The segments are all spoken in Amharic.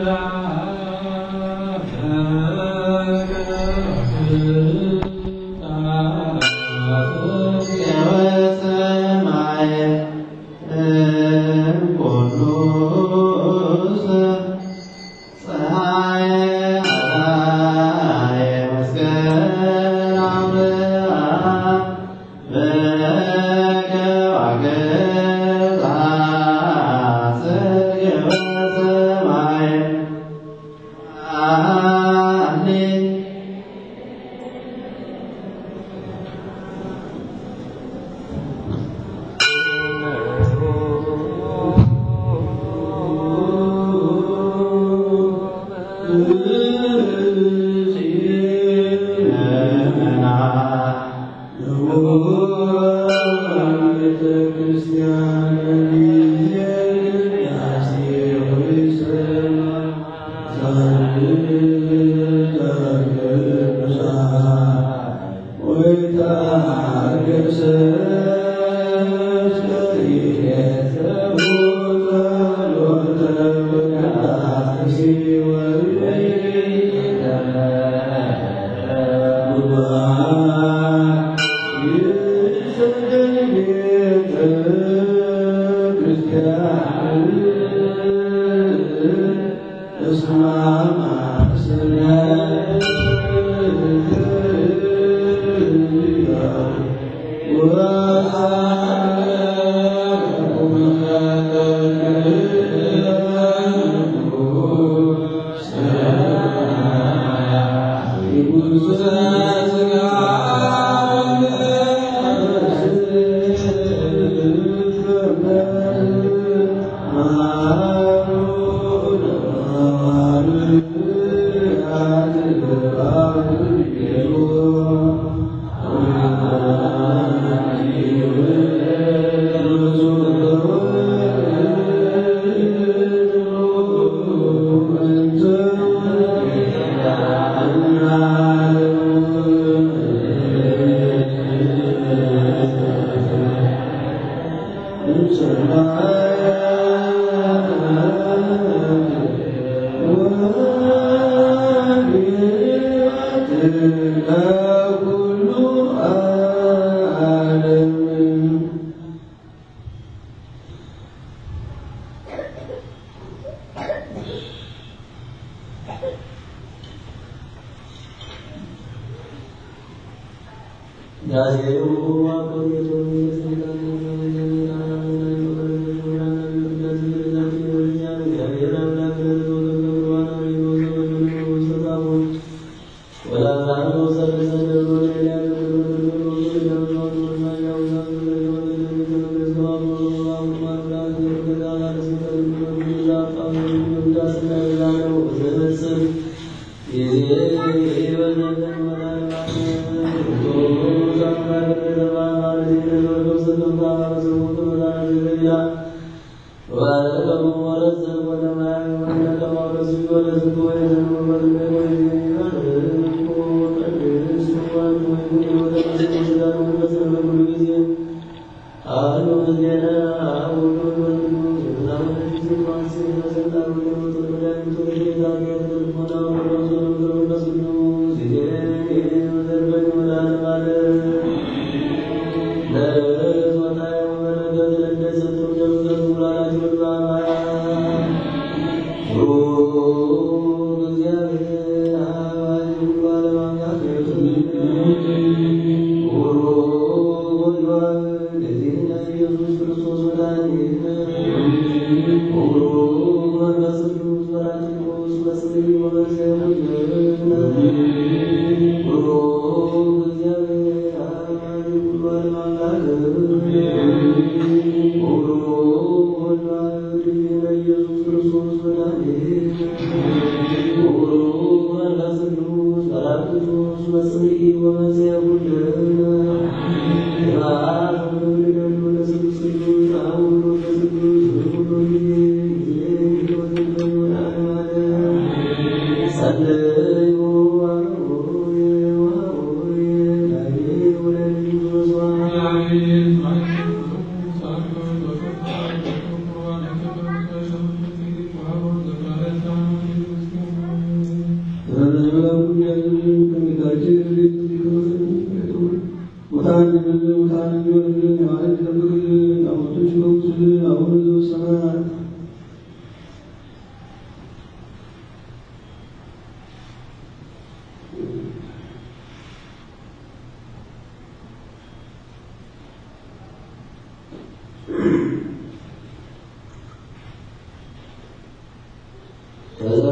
Thank you.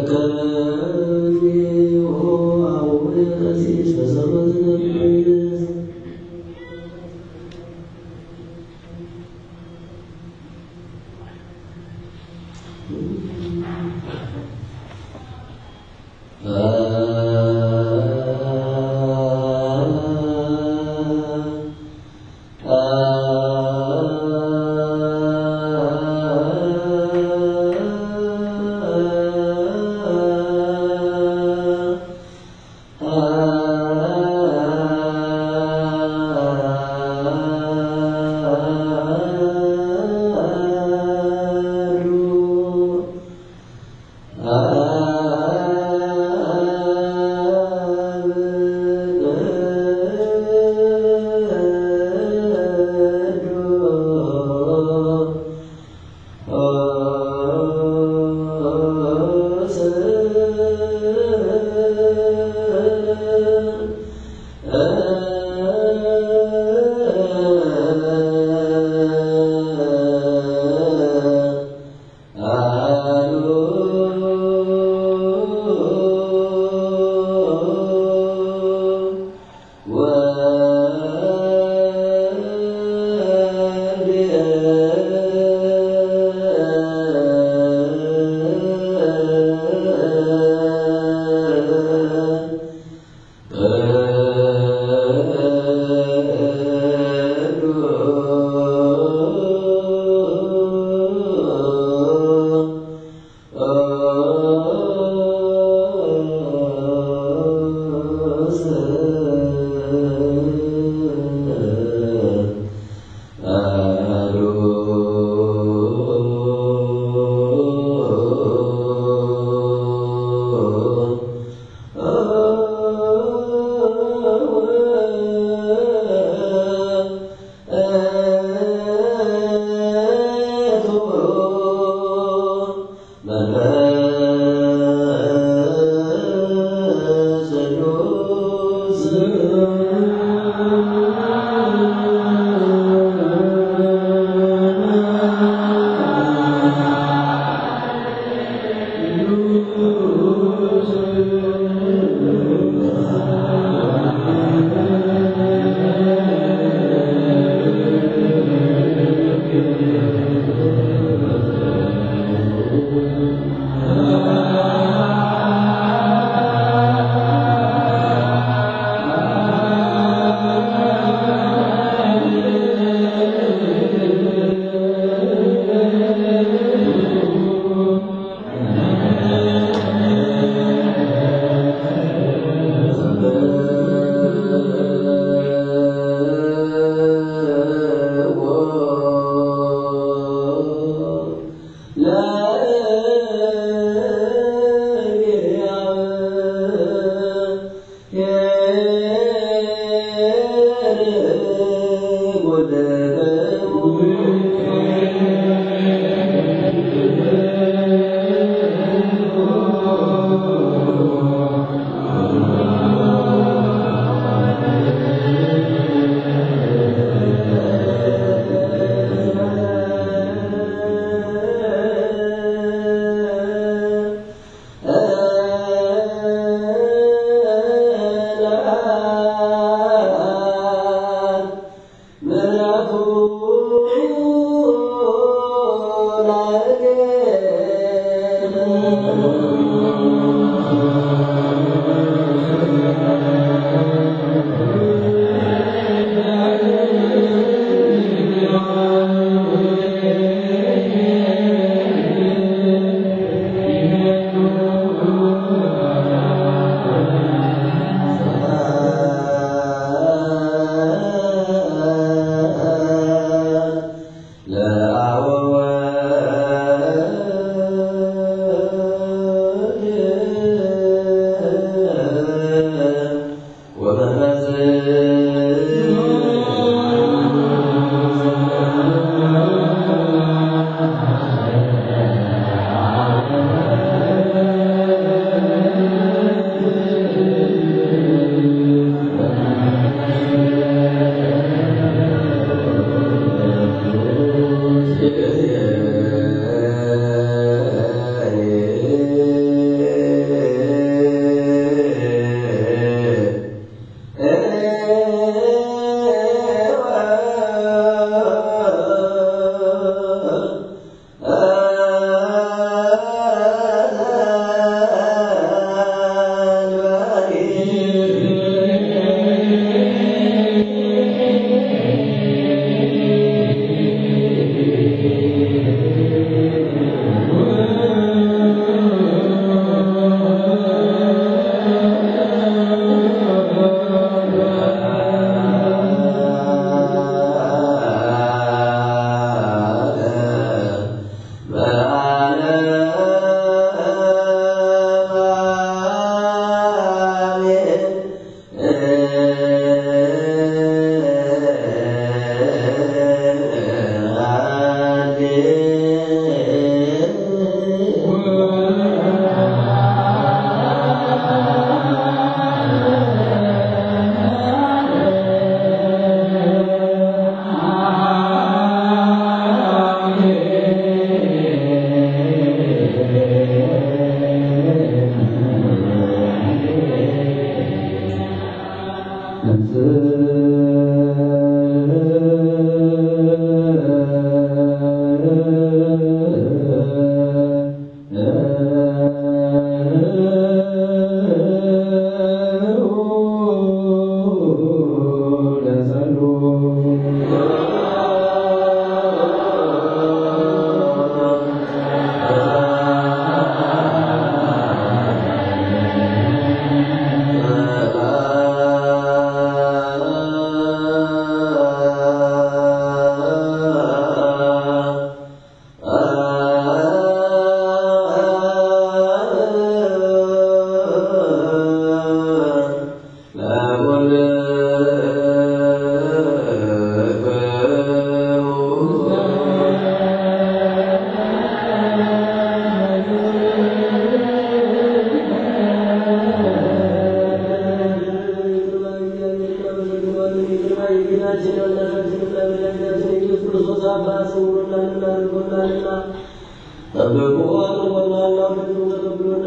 አሉ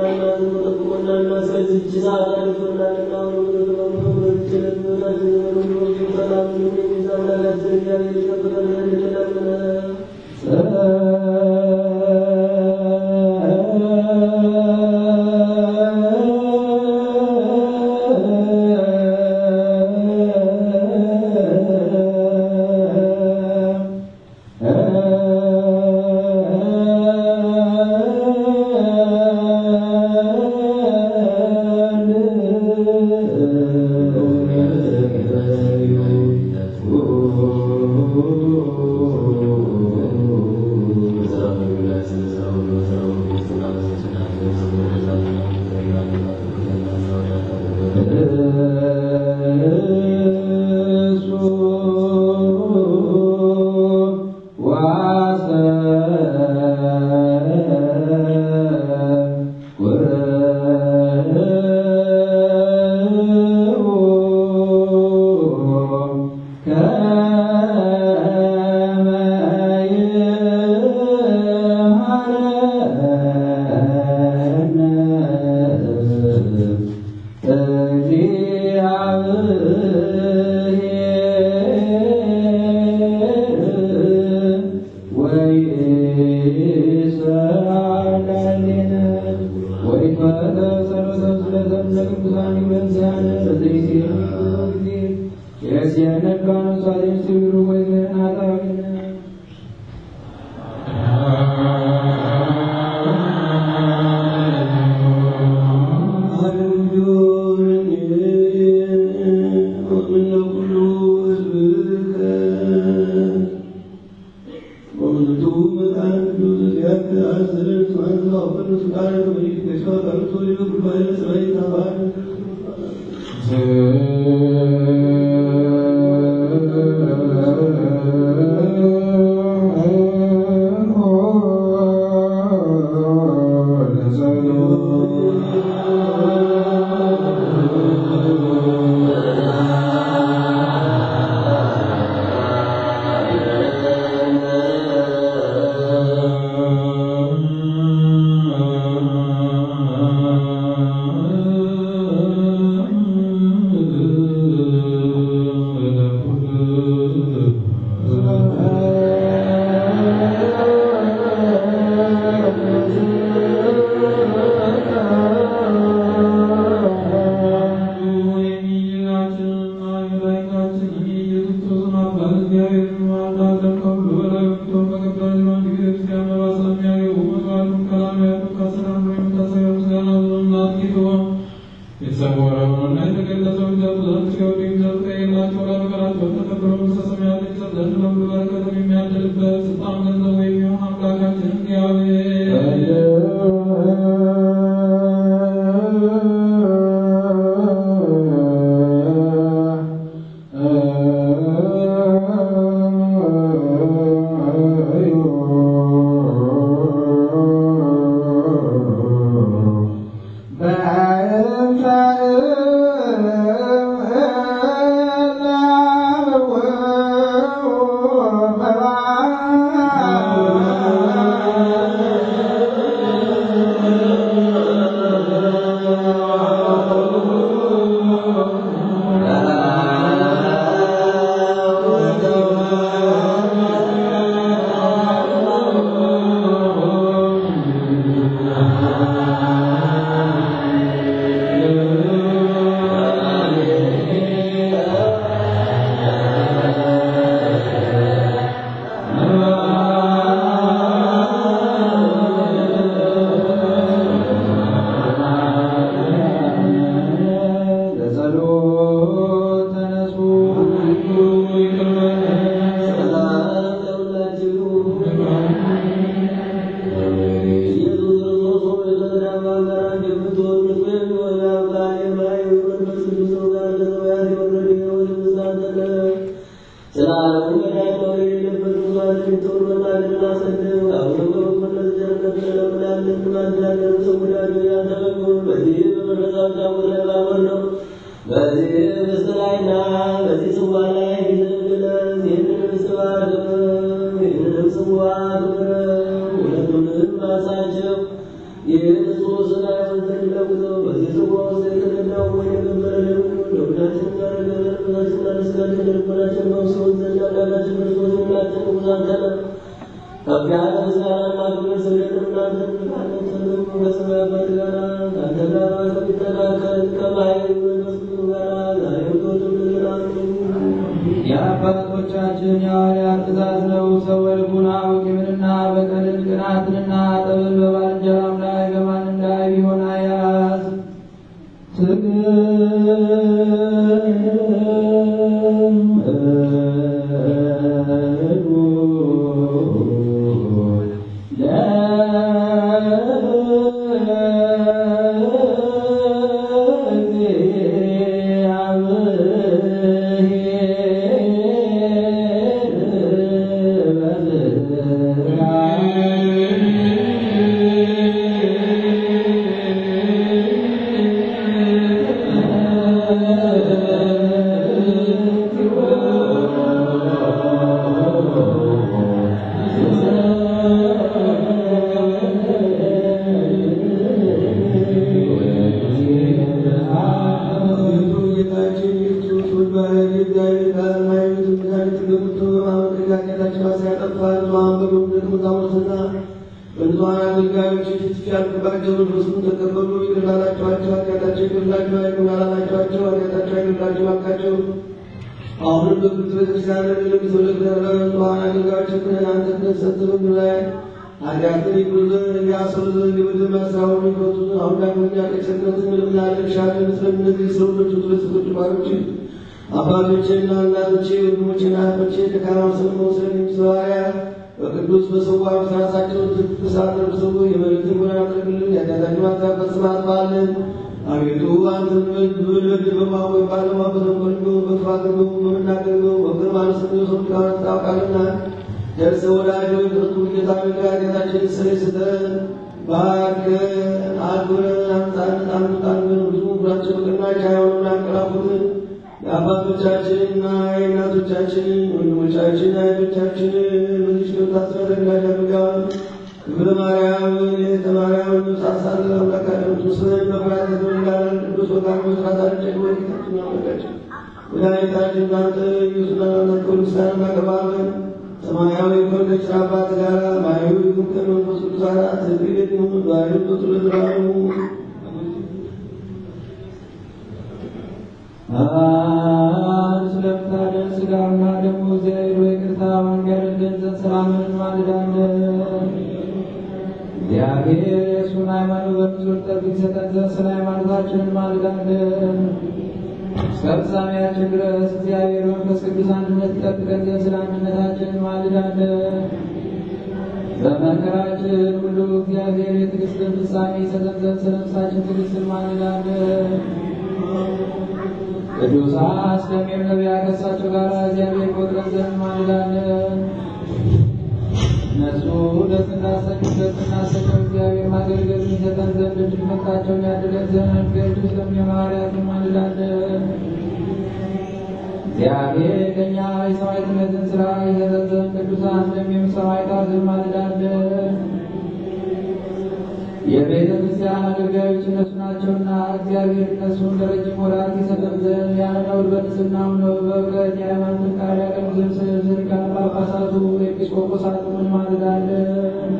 Bye. የአባቶቻችን የሐዋርያት ትእዛዝ ነው። ሰው በልቡና ወቂምንና በቀልን ቅናትንና ጠብን በባልንጀራም ላይ በማንም ላይ ቢሆን አያዝ አሁንም በቅዱስ ቤተክርስቲያን ለሚተወለድ ለተዋን አገልጋዮችን አንተ ሰጥተን ላይ ኃጢአትን ይቅሩ ዘንድ ያስሩ ዘንድ የምድር መስራውን ይፈቱ ዘንድ አሁን ዳግመኛ ከቸርነት ምንም ያለሻለ ምስለም እነዚህ ሰው ልጅ ስለስቶች ባሮች አባቶቼና እናቶቼ ወንድሞቼና እህቶቼ ደካማ ስለመሆን ስለሚሰዋያ በቅዱስ በሰዋ ራሳቸው ትኩሳት ለብሰው የመሬትን ጎዳና ጠርግልን ያዳታቸው ማታበት ስርዓት ባለን አቤቱ አንተ በልበድ በማወቅ ባለማ በተንኮል በክፋት በመናገር በፍቅር ማለት ነው ሰው ታውቃልና ደርሰ ወዳጆ የጥርቱ ጌታ ኃጢአታችን ስር ስተን ባርከን አክብረን አምጣን አምጣን ብዙ ብራቸው በቅናች አይሆኑን አንቀላፉትን የአባቶቻችንና የእናቶቻችንን ወንድሞቻችን እህቶቻችንን በዚህ ሽታ ስለተግላጅ አድርገዋል። ክብረ ማርያም የተማርያም ሳሳለ አምላካችን ክርስቶስን መፍራት የተመላለን ቅዱስ ወቃን መስራት አልጨግ ወጌታችን አምላካችን መድኃኒታችን እናንተ ኢየሱስ ናናተ ምስጋና እናቀርባለን። ሰማያዊ ከሆነች አባት ጋር ማያዊ ከመንፈስ ቅዱስ ጋር ትግል ይሁን ዛሬ በትለዝራኑ አን ስለምታደር ስጋና ደግሞ ዘይሮ ይቅርታ መንገድ ገንዘብ ሰላምን እንማልዳለን። እግዚአብሔር የእሱን ሃይማኖት በፍጹም ጠብቅ ይሰጠን ዘንድ ስለ ሃይማኖታችን እንማልዳለን። እስከ ፍጻሜያችን ድረስ እግዚአብሔር መንፈስ ቅዱስ አንድነት ይጠብቀን ዘንድ ስለ አንድነታችን እንማልዳለን። በመከራችን ሁሉ እግዚአብሔር የትዕግስትን ፍጻሜ ይሰጠን ዘንድ ስለ ነፍሳችን ትዕግስት እንማልዳለን። ቅዱሳን ስለሚሆን ነቢያት ከእሳቸው ጋር እግዚአብሔር ቆጥረን ዘንድ እንማልዳለን። እነሱ ደስ እንዳሰኙት ደስ እናሰኘው እግዚአብሔር ማገልገል ይሰጠን ዘንድ እድል ፈንታቸውን ያድለን ዘንድ ቅዱስ ስለሚሆን ሐዋርያት እንማልዳለን። እግዚአብሔር ከእኛ የሰማዕትነትን ሥራ ይሰጠን ዘንድ ቅዱሳን ስለሚሆን ሰማዕታት እንማልዳለን። የቤተ ክርስቲያን አገልጋዮች እነሱ ናቸውና እግዚአብሔር እነሱን ለረጅም ወራት ይሰጠን ዘንድ ያለ ነውር በንጽሕና ሆነው በእውቀት የሃይማኖትን ቃል ያቀኑ ዘንድ ስለ ሊቃነ ጳጳሳቱ ኤጲስቆጶሳቱ እንማልዳለን።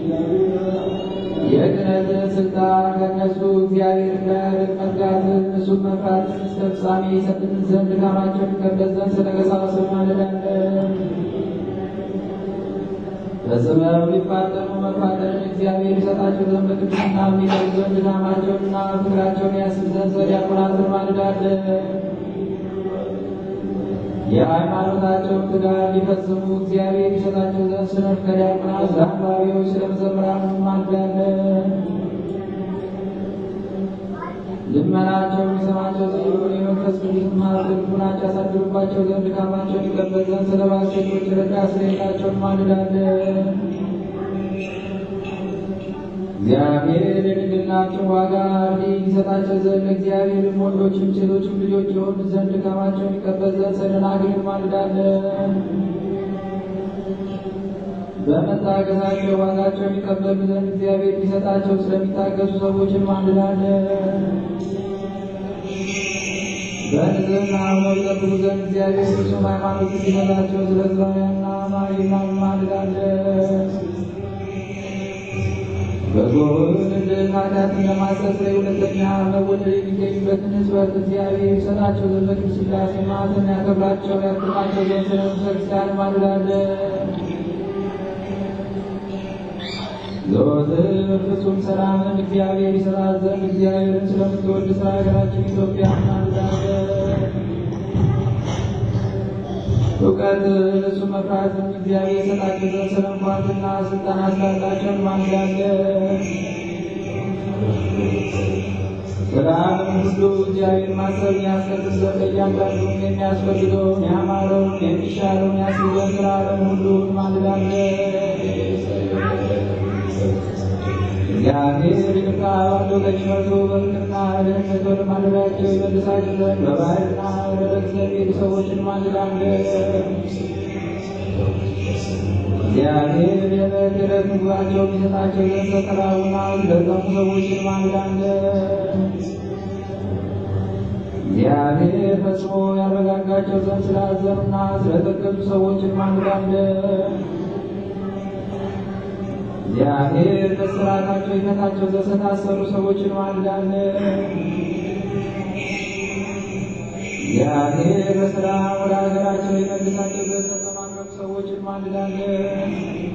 የክህነትን ስልጣን ከእነሱ እግዚአብሔር እንዳያርቅ መትጋትን እሱን መፍራትን እስከ ፍጻሜ ይሰጥን ዘንድ ድካማቸውን ይቀበል ዘንድ ስለ ቀሳውስት እንማልዳለን። በጽበብ ሊፋጠኑ መፋጠንን እግዚአብሔር ይሰጣቸው ዘንድ በቅድስና የሚጠሩ ዘንድ ድካማቸውንና ፍቅራቸውን ያስብ ዘንድ ስለ ዲያቆናት እንማልዳለን። የሃይማኖታቸውን ትጋት ሊፈጽሙ እግዚአብሔር ይሰጣቸው ዘንድ ስለ ከዲያቆናት ስለ አንባቢዎች፣ ስለ መዘምራን እንማልዳለን። ልመናቸውን ይሰማቸው ዘንድ የመንፈስ ቅዱስ ማር ልቡናቸው ያሳድሩባቸው ዘንድ ድካማቸውን ይቀበል ዘንድ ስለ ባልቴቶች ረዳት ስለሌላቸው እንማልዳለን። እግዚአብሔር የድንግልናቸው ዋጋ እንዲሰጣቸው ዘንድ እግዚአብሔርም ወንዶችም ሴቶችም ልጆች የሆኑ ዘንድ ድካማቸውን ይቀበል ዘንድ ስለ ደናግል እንማልዳለን። በመታገሳቸው ዋጋቸውን ይቀበሉ ዘንድ እግዚአብሔር ሊሰጣቸው ስለሚታገሱ ሰዎች እንማልዳለን። በንጽሕና ሆነው ይጠብቁ ዘንድ እግዚአብሔር ፍጹም ሃይማኖት እንዲሰጣቸው ስለ ዕዝራውያንና አማሪና እንማልዳለን። በጎን ኃጢአትን ለማስተስረይ ሁለተኛ መወለድ የሚገኝበትን ሕዝበት እግዚአብሔር ይሰጣቸው ዘንድ በቅድስት ሥላሴ ማዕተን ያከብራቸው ያክማቸው ዘንድ ስለ ቤተ ክርስቲያን ማልዳለን። ዘወትር ፍጹም ሰላምን እግዚአብሔር ይሰጣት ዘንድ እግዚአብሔርን ስለምትወድ ስለ ሀገራችን ኢትዮጵያ ማልዳለን። እውቀት እሱ መፍራትን እግዚአብሔር የሰጣቸው ዘንድ ስለ እንኳንና ስልጣን ስላላቸው ማልዳለን። ሰላምን ሁሉ እግዚአብሔር ማሰብ ያስቀድስ ዘንድ እያንዳንዱን የሚያስፈልገውን ያማረውን የሚሻለውን ያስብ ዘንድ ስለ ዓለም ሁሉ ማልዳለን። እግዚአብሔር ይቅርታ ባለው ቀኝ መርቶ በፍቅርና ደህንነት ወደ ማደሪያቸው ይመልሳቸው ዘንድ በባህርና በደረቅ ዘሚሄዱ ሰዎችን ማልዳለን። እግዚአብሔር የዕለት የዕለት ምግባቸውን ይሰጣቸው ዘንድ ለተራቡና ለጠሙ ሰዎችን ማልዳለን። እግዚአብሔር ፈጽሞ ያረጋጋቸው ዘንድ ስላዘኑና ስለተገዙ ሰዎችን ማልዳለን። እግዚአብሔር በስራታቸው ይፈታቸው ዘንድ ስለታሰሩ ሰዎችን ማልዳለን። እግዚአብሔር በስራ ወደ ሀገራቸው ይመልሳቸው ዘንድ ስለተማረኩ ሰዎችን ማልዳለን።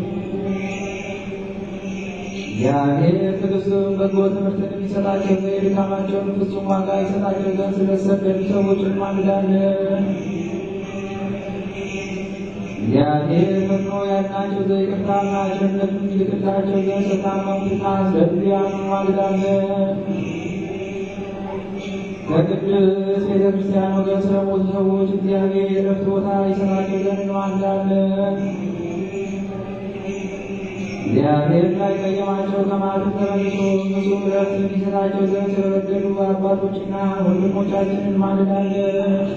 እግዚአብሔር ትዕግስቱን በጎ ትምህርትን የሚሰጣቸው ዘንድ የድካማቸውን ፍጹም ዋጋ ይሰጣቸው ዘንድ ስለተሰደዱ ሰዎችን ማልዳለን። እግዚአብሔር ፈጥኖ ያድናቸው ዘንድ ይቅርታና ቸርነቱን ይልክላቸው ዘንድ ስለታመሙትና ስለ ድውያኑ ማልዳለን። ከቅድስት ቤተ ክርስቲያን ወገን ስለሞቱ ሰዎች እግዚአብሔር የዕረፍት ቦታ ይሰጣቸው ዘንድ ማልዳለን። እግዚአብሔር እንዳይቀየማቸው ከማለትም ተመልሶ ንጹሕ ዕረፍት እንዲሰጣቸው ዘንድ ስለበደሉ አባቶችና ወንድሞቻችንን ማልዳለን።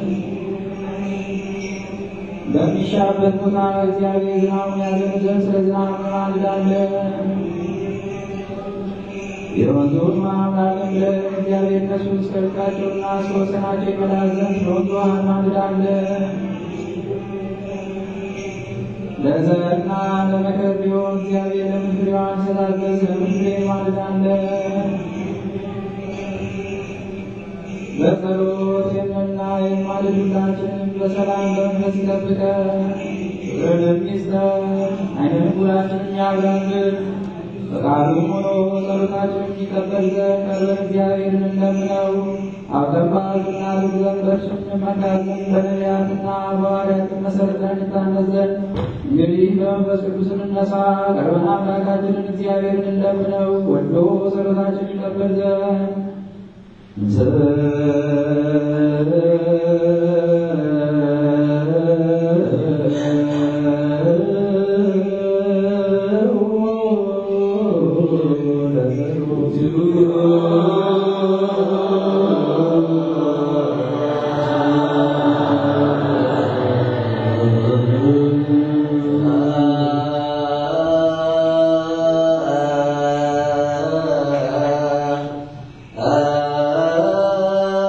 በሚሻበት ቦታ እግዚአብሔር ዝናቡን ያዘን ዘንድ ስለ ዝናቡ ማልዳለን። የወንዙን ማምላክም ለእግዚአብሔር እነሱ እስከ ርቃቸውና እስከ ወሰናቸው ይመላ ዘንድ ስለ ወንዙ ማልዳለን። ለዘርና ለመከር ቢሆን እግዚአብሔር ለምን ፍሬዋን ይሰጣት ዘንድ ስለ ምድሬ ማልዳለን። በጸሎት የምና የማልዱላችንን በሰላም በመንፈስ ይጠብቀን። ፍቅርን ይስጠን። ዓይነ ልቡናችንን ያብራልን። ፈቃዱም ሆኖ ጸሎታችንን ይቀበል ዘንድ ቀርበን እግዚአብሔርን እንለምነው። አውቀባትና ልግዘን በእርሱ እንመካለን። በነቢያትና በሐዋርያት መሰረት ላይ እንታነጽ ዘንድ እንግዲህ በመንፈስ ቅዱስ እንነሳ። ቀርበን አምላካችንን እግዚአብሔርን እንለምነው። ወዶ ጸሎታችንን ይቀበል ዘንድ Ah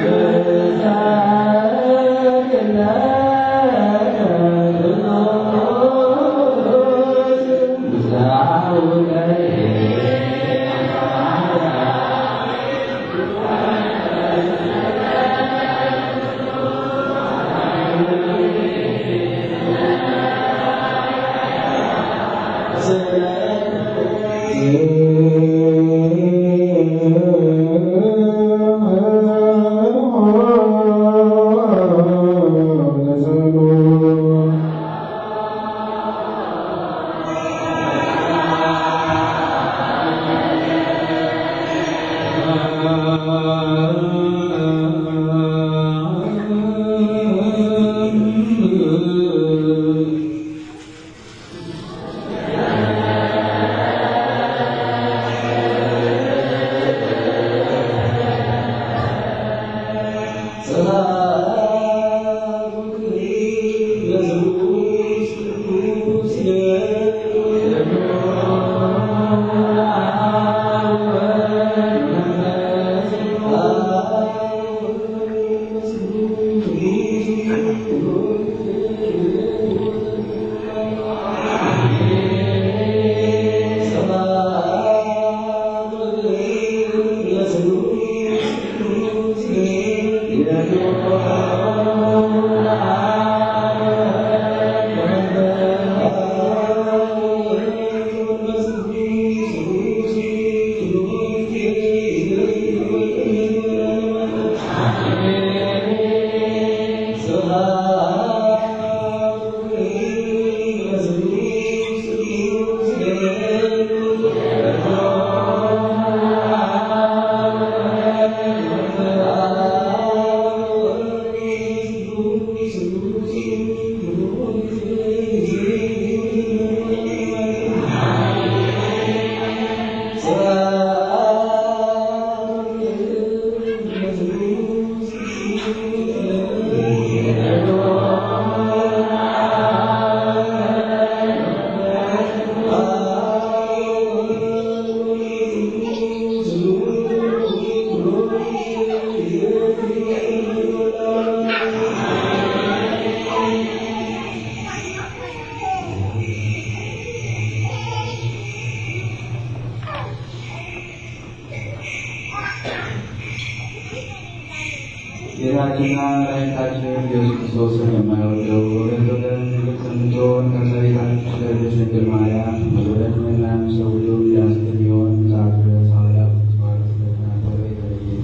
ጌታችንና መድኃኒታችን ኢየሱስ ክርስቶስን የማይወደው ወገን ወገን ይልቅ የምትሆን ከእመቤታችን ቅድስት ድንግል ማርያም መወደድንና ሰው ሁሉ ያስተሚሆን ዛት ድረስ ሐዋርያው ቅዱስ ጳውሎስ እንደተናገረ የተለየ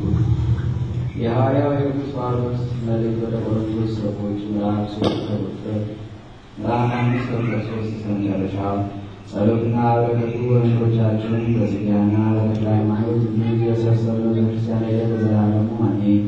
የሐዋርያው የቅዱስ ጳውሎስ መልእክት ወደ ቆሮንቶስ ሰዎች ምዕራፍ ሶስት ከቁጥር ምዕራፍ አምስት ከቁጥር ሶስት እስከ መጨረሻ ጸሎትና በረከቱ ወንዶቻችንን በስጋና በተክለ ሃይማኖት እንዲሁ የሰበሰበ ቤተክርስቲያን ላይ ለዘላለሙ አሜን።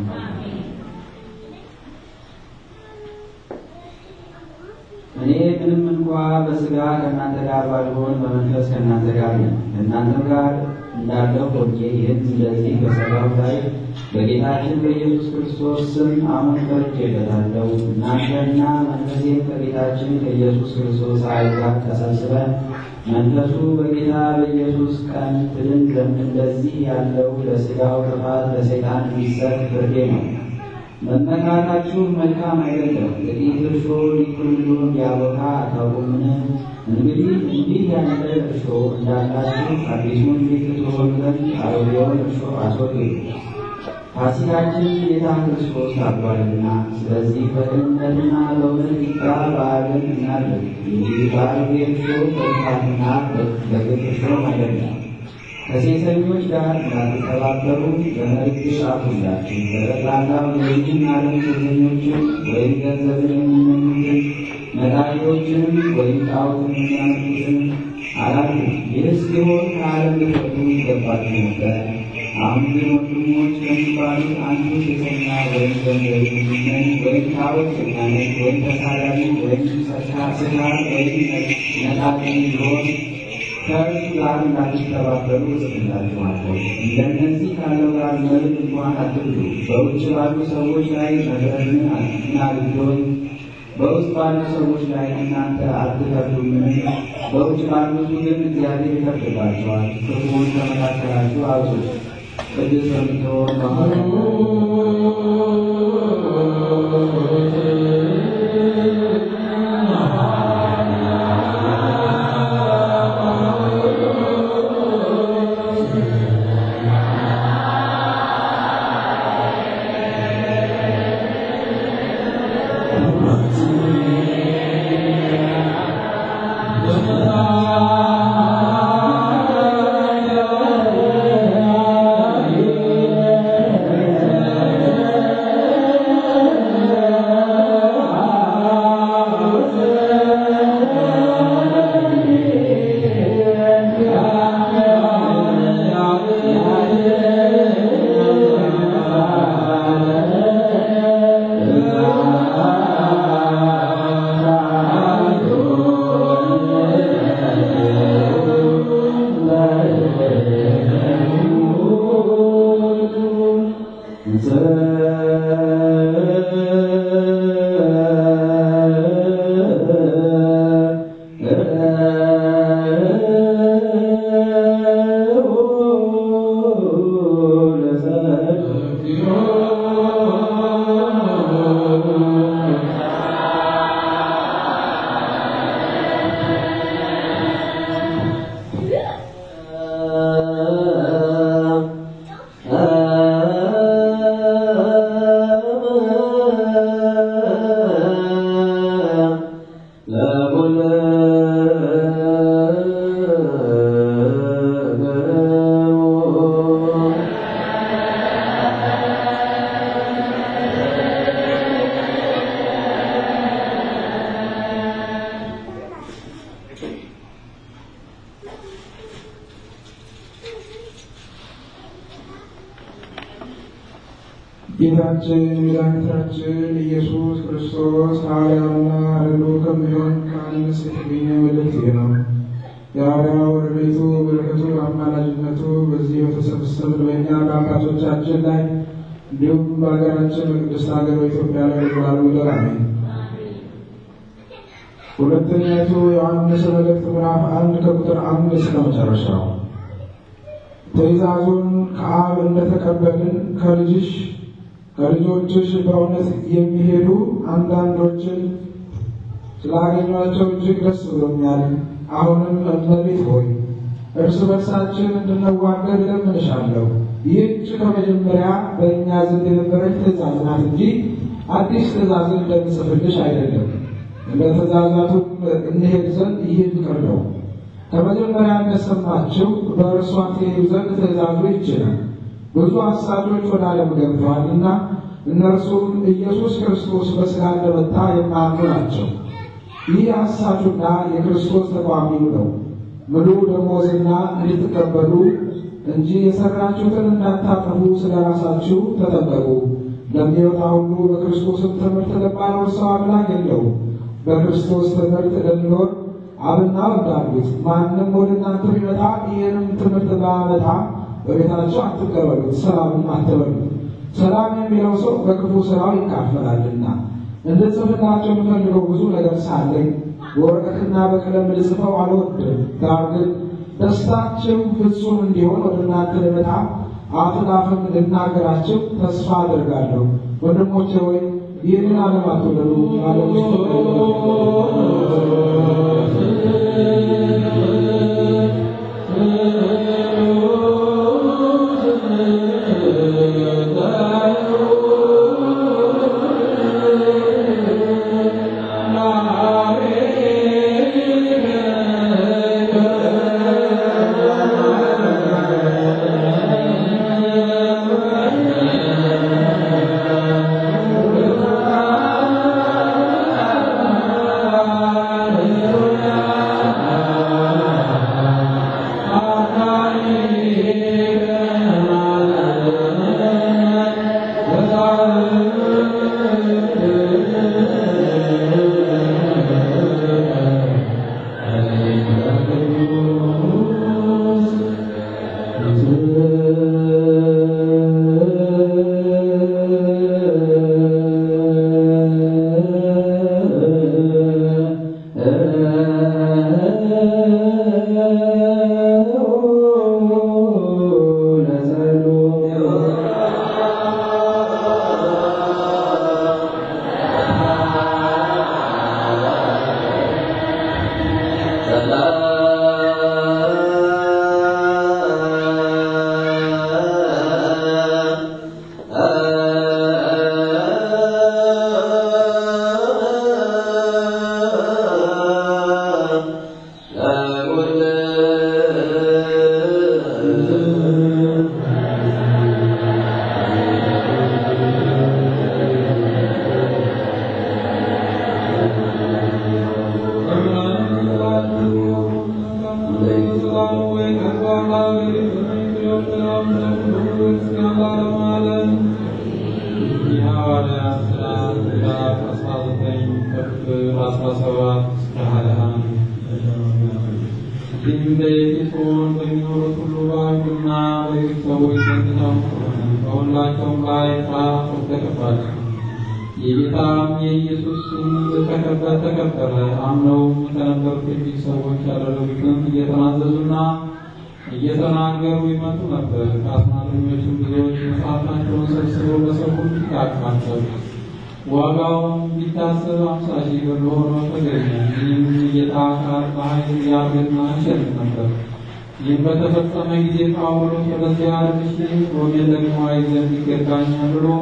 እኔ ምንም እንኳ በስጋ ከእናንተ ጋር ባልሆን በመንፈስ ከእናንተ ጋር ነኝ። ከእናንተም ጋር እንዳለው ሆኜ ይህን ስለዚህ በሰራው ላይ በጌታችን በኢየሱስ ክርስቶስ ስም አሁን ፈርጄበታለሁ። እናንተና መንፈሴም ከጌታችን ከኢየሱስ ክርስቶስ ኃይል ጋር ተሰብስበን መንፈሱ በጌታ በኢየሱስ ቀን ትድን ዘንድ እንደዚህ ያለው ለሥጋው ጥፋት ለሰይጣን የሚሰጥ ፍርዴ ነው። መመካታችሁ መልካም አይደለም። ጥቂት እርሾ ሊቁልሉን ያቦካ አታውቁምን? እንግዲህ እንዲህ ያለ እርሾ እንዳላችሁ አዲሱን ፊት ትሆኑ ዘንድ አሮጌውን እርሾ አስወግዱ። ፋሲካችን ጌታ ክርስቶስ ታርዷልና፣ ስለዚህ በቅንነትና በእውነት ቂጣ በዓልን እናድርግ እንጂ በአሮጌ እርሾ በጥፋትና በግፍ እርሾም አይደለም። ከሴሰኞች ጋር እንዳትተባበሩ በመልእክት ጻፍሁላችሁ። በጠቅላላው የዚህን ዓለም ሴሰኞችን ወይም ገንዘብን የሚመኙትን ነጋዴዎችንም ወይም ጣዖትን የሚያመልኩትን አላችሁ። ይህስ ቢሆን ከዓለም ልትወጡ ይገባችሁ ነበር። አሁን ግን ወንድሞች ከሚባሉት አንዱ ሴሰኛ ወይም ገንዘብ የሚመኝ ወይም ጣዖት የሚያመልክ ወይም ተሳዳቢ ወይም ስካር ወይም ነጣቂ ቢሆን ከእርሱ ጋር እንዳትተባበሩ እጽፍላችኋለሁ። እንደነዚህ ካለው ጋር መልክ እንኳን አትብሉ። በውጭ ባሉ ሰዎች ላይ መፍረድን አትናግዶኝ፣ በውስጥ ባሉ ሰዎች ላይ እናንተ አትፈርዱምን? በውጭ ባሉቱ ግን እግዚአብሔር ይፈርድባቸዋል። ክፉውን ከመካከላችሁ አውጡ። ቅዱስ በምትሆን የጌታችን የመድኃኒታችን ኢየሱስ ክርስቶስ ሐዋርያውና ረድኡ ከሚሆን ከዮሐንስ የተገኘ መልእክት ነው። የሐዋርያው ረድኤቱ በረከቱ አማላጅነቱ በዚህ በተሰበሰብን በእኛ በአባቶቻችን ላይ እንዲሁም በሀገራችን በቅድስት ሀገር በኢትዮጵያ ላይ ለዘላለም ይደር አሜን። ሁለተኛይቱ ዮሐንስ መልእክት ምዕራፍ አንድ ከቁጥር አንድ እስከ መጨረሻው ትእዛዙን ከአብ እንደተቀበልን ከልጅሽ ከልጆችሽ በእውነት የሚሄዱ አንዳንዶችን ስላገኟቸው እጅግ ደስ ብሎኛል። አሁንም እመቤት ሆይ እርስ በርሳችን እንድንዋደድ እለምንሻለሁ። ይህች ከመጀመሪያ በእኛ ዘንድ የነበረች ትእዛዝ ናት እንጂ አዲስ ትእዛዝን እንደምጽፍልሽ አይደለም። እንደ ትእዛዛቱም እንሄድ ዘንድ ይህ ፍቅር ነው። ከመጀመሪያ እንደሰማችሁ በእርሷ ትሄዱ ዘንድ ትእዛዙ ይችላል። ብዙ አሳቾች ወደ ዓለም ገብተዋልና እነርሱም ኢየሱስ ክርስቶስ በሥጋ እንደመጣ የማያምኑ ናቸው። ይህ አሳቹና የክርስቶስ ተቃዋሚው ነው። ምሉ ደሞዝና እንድትቀበሉ እንጂ የሠራችሁትን እንዳታጠፉ ስለ ራሳችሁ ተጠበቁ። ለሚወጣ ሁሉ በክርስቶስም ትምህርት ለማይኖር ሰው አምላክ የለውም። በክርስቶስ ትምህርት ለሚኖር አብና ወልድ አሉት። ማንም ወደ እናንተ ቢመጣ ይህንም ትምህርት ባያመጣ በቤታቸው አትቀበሉት፣ ሰላምም አትበሉት። ሰላም የሚለው ሰው በክፉ ሥራው ይካፈላልና። እንድጽፍላቸው የምፈልገው ብዙ ነገር ሳለኝ በወረቀትና በቀለም ልጽፈው አልወድም። ዳር ግን ደስታችሁ ፍጹም እንዲሆን ወደ እናንተ ልመጣ አፍን አፍን ልናገራቸው ተስፋ አደርጋለሁ። ወንድሞቼ ወይ ይህንን ዓለም አትውደዱ፣ ዓለም ውስጥ በሁላቸውም ላይ ፍርሃት ተከፋቸው። የጌታም የኢየሱስ ስም ተከበረ ተከበረ። አምነውም ከነበሩት ጥቂት ሰዎች ያደረጉትን እየተናዘዙና እየተናገሩ ይመጡ ነበር። ከአስማተኞቹም ብዙዎች መጽሐፋቸውን ሰብስበው በሰው ሁሉ ፊት አካፈሉ። ዋጋውም ቢታሰብ አምሳ ሺህ ብር ሆኖ ተገኘ። ይህም የጌታ ቃል በኃይል ያገና ይሸጥ ነበር። ይህም በተፈጸመ ጊዜ ጳውሎስ ወደዚያ አድርሼ ሮሜ ደግሞ አይ ዘንድ ይገባኛል ብሎ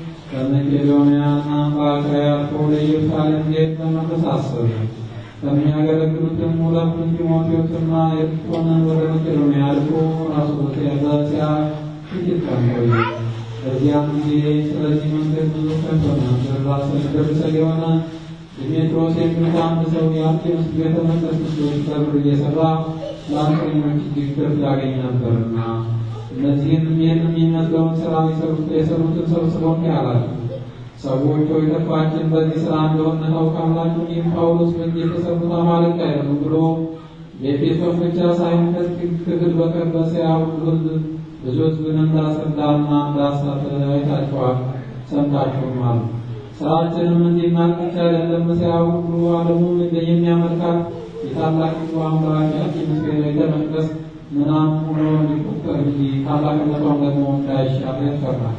ከመቄዶንያና በአካይያ አልፎ ወደ ኢየሩሳሌም ሊሄድ ተመለሰ አሰበ። ከሚያገለግሉትም ሁለቱን ጢሞቴዎስና ኤርጦንን ወደ መቄዶንያ ልኮ ራሱ በዚያ ጥቂት ቀን ቆየ። በዚያም ጊዜ ስለዚህ መንገድ ብዙ ከፈነ። በራስ ደርሰ የሆነ ዲሜጥሮስ የሚሉት አንድ ሰው የአርጤምስ ቤተ መቅደስ ምስሎች በብር እየሰራ ለአንቀኞች እጅግ ትርፍ ያገኝ ነበርና እነዚህም ይህን የሚመስለውን ስራ የሰሩትን ሰብስበው እንዲህ አላቸው፣ ሰዎች ሆይ ተስፋችን በዚህ ስራ እንደሆነ ታውቃላችሁ። ይህም ጳውሎስ በእጅ የተሰሩት አማልክት አይደሉም ብሎ የኤፌሶን ብቻ ሳይሆን ከጥቂት ክፍል በቀር በእስያ ሁሉ ሕዝብ ብዙ ሕዝብን እንዳስረዳና እንዳሳተ አይታችኋል፣ ሰምታችሁማል። ስራችንም እንዲናቅ ብቻ አይደለም፣ እስያ ሁሉ ዓለሙም የሚያመልካት የታላቂቱ አምላክ ምስል ቤተ መቅደስ ምናም ሆኖ እንዲቆጠር እንጂ ታላቅነቷም ደግሞ እንዳይሻር ያስፈራል።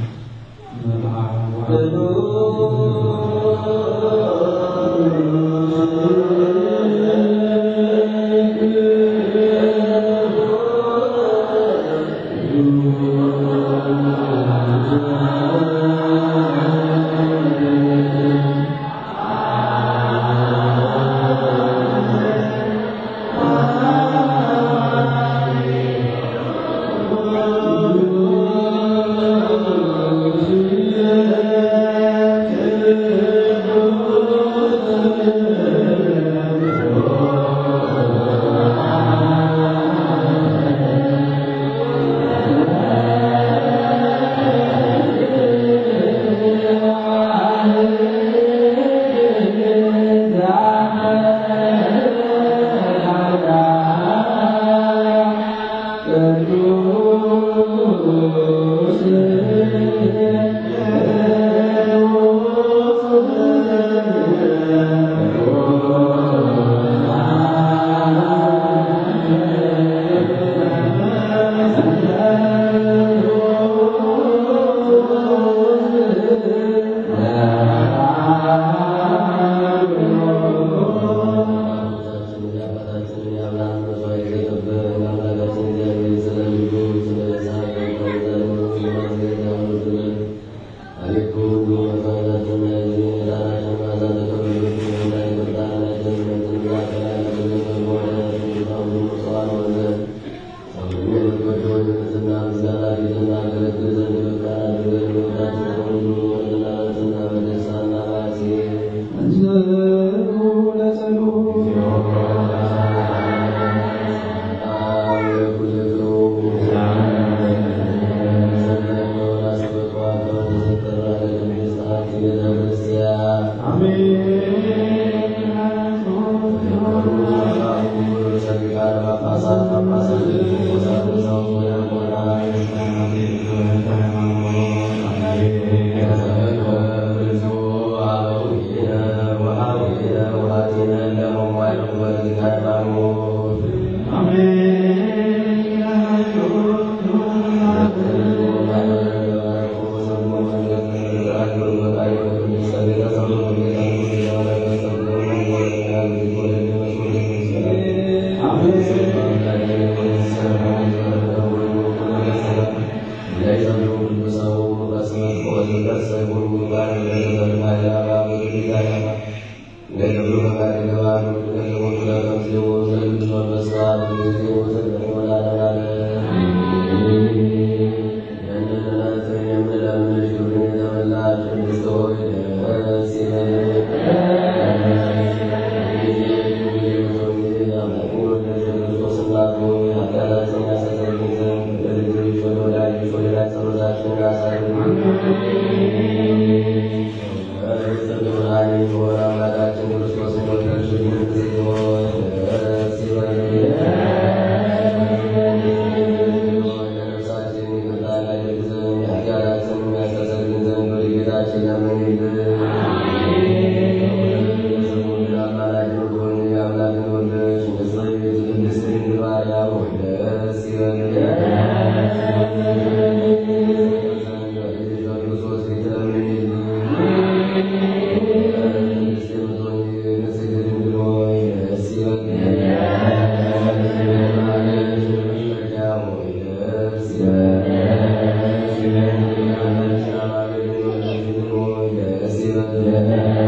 Yeah.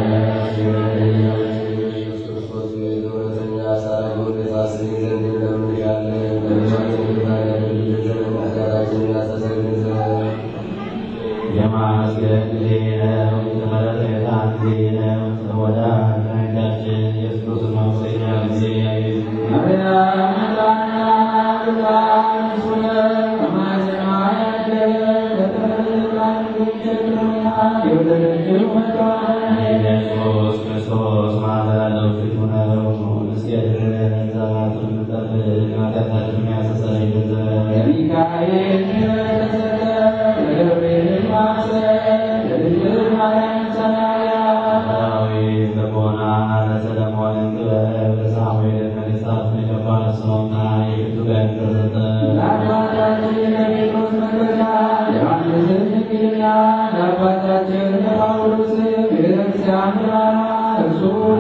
ኢየሱስ ክርስቶስ ማዳነው ፊቱ ነው። ምስገድልን ዛቱን ጠብቅ ኃጢአታችንን የሚያስተሰርይልን ዘንድ የሚካኤል ተሰጠ ለገብርኤል ማሰብ ለድንግል ማርያም ሰማያ ዳዊት ልቦና ለሰለሞን ጥበብ ለሳሙኤል ነገሥታት መጨባጭ ስኖና የፊቱ ቀን ተሰጠ። ለአባታችን ለጴጥሮስ መክበጃ ለዮሐንስን እንግድና ለአባታችን ለጳውሎስ ቤተክርስቲያን ብርሃኗ እርሱ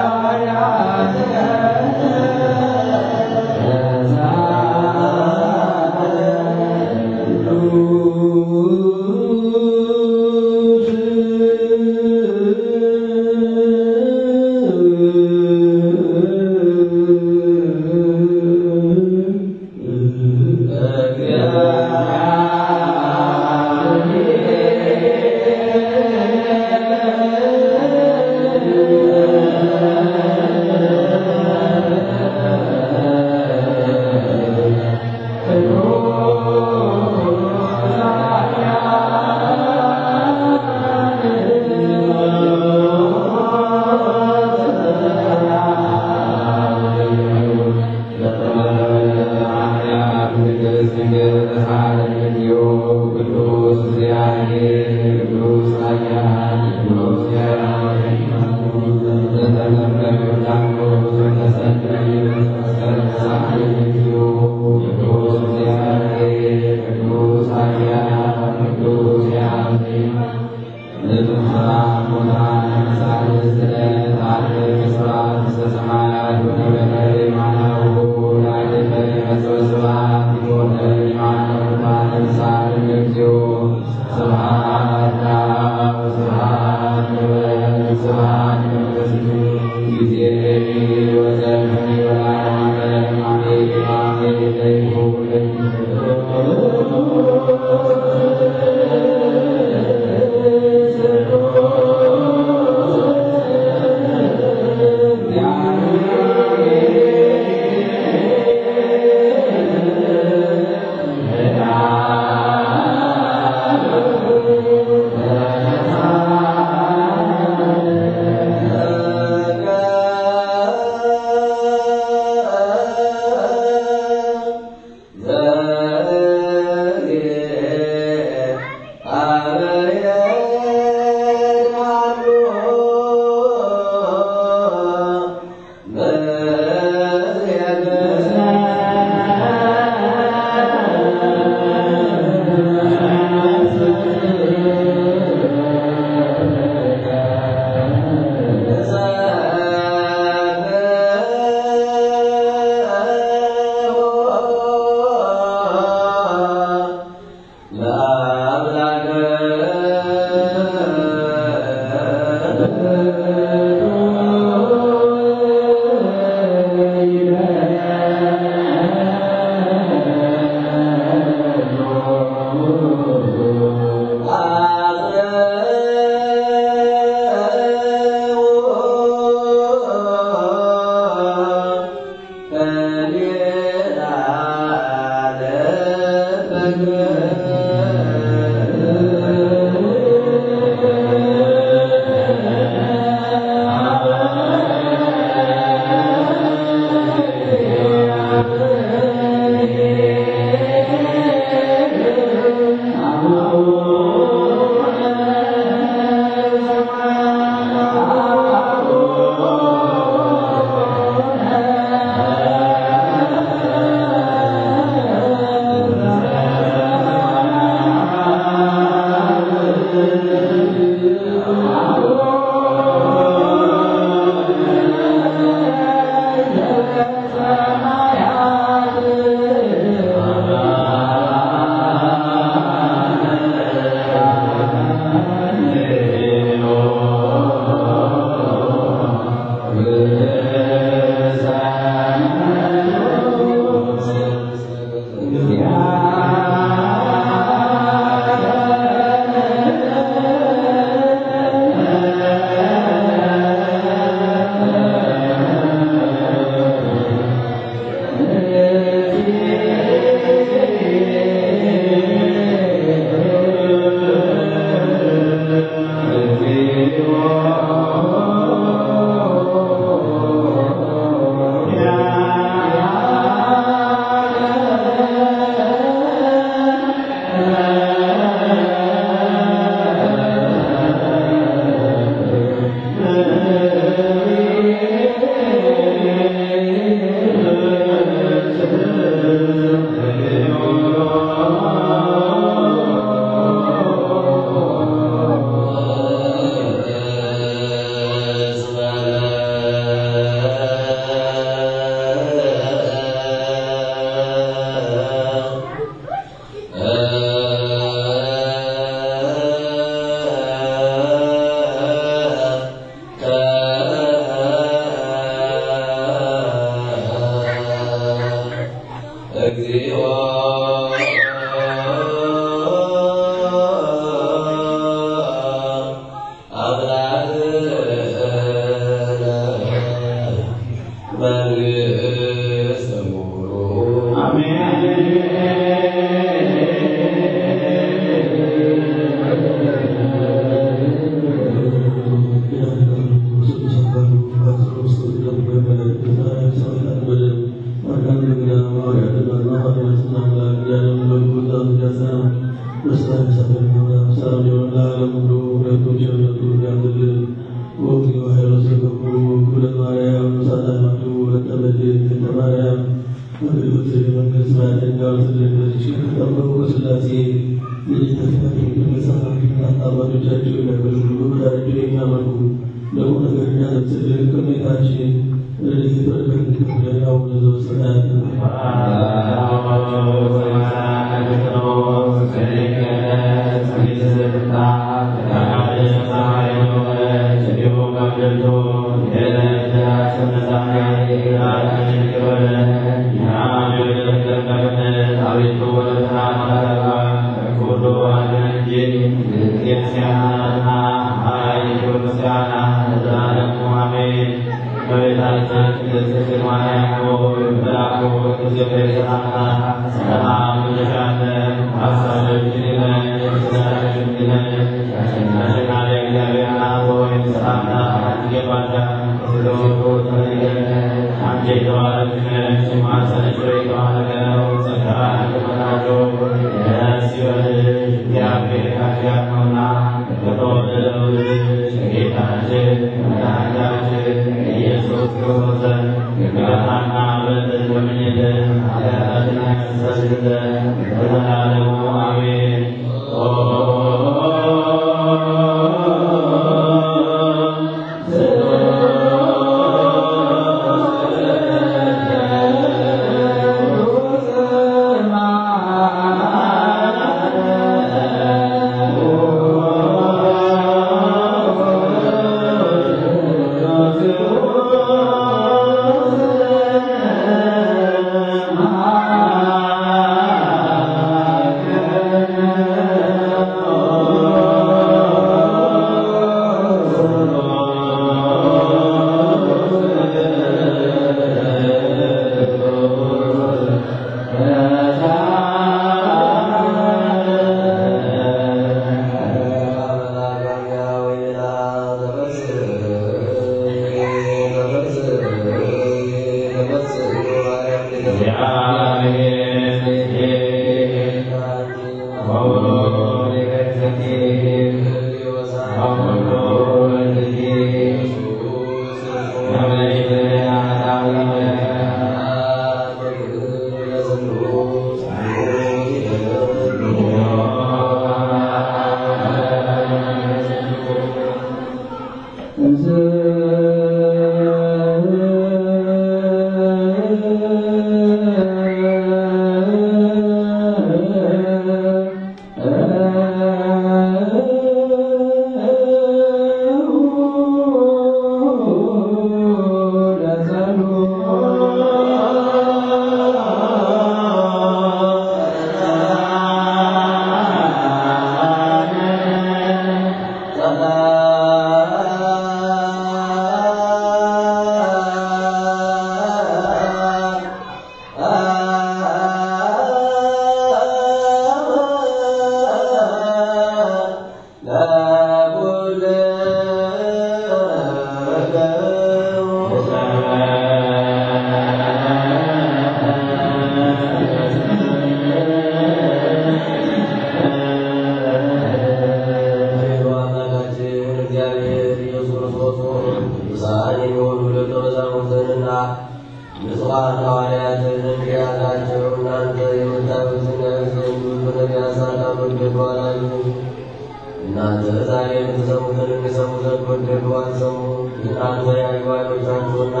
እናንተ ዛሬ የምትሰሙትን እንዲሰሙ ዘንድ ወደዱ አልሰሙ። እናንተ ያዩ ዓይኖቻችሁና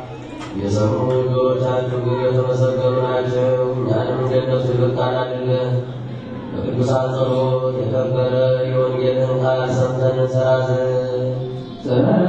የሰሙ ጆሮቻችሁ ግን የተመሰገኑ ናቸው። እኛንም እንደነሱ ይበቃን አድርገን በቅዱሳን ጸሎት የከበረ የወንጌልን ቃል ሰምተን እንሰራ ዘንድ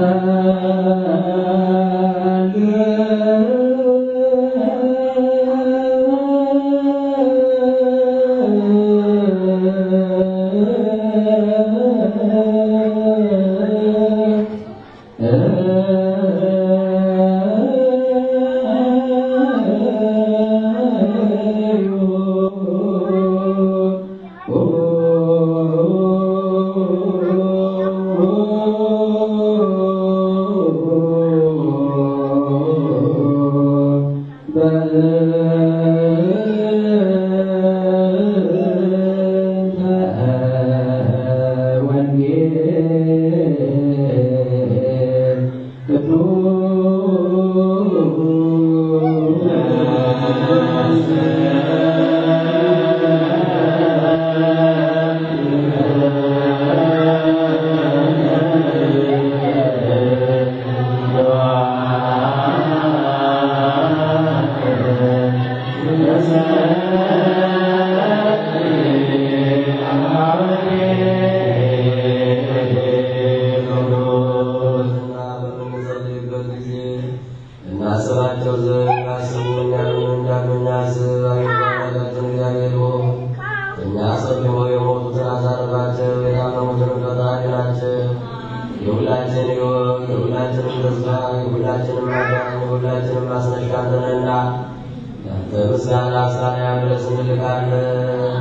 እ አሰብሮ የሞቱትን አሳርፋቸው፣ የታመሙትን ፈጣሪ ናቸው። የሁላችን ሕይወት የሁላችንም ተስፋ የሁላችንም ማዳን የሁላችንም ማስነሻ አንተነህና ያንተ ምስጋና እስራያ ድረስ እንልካለን።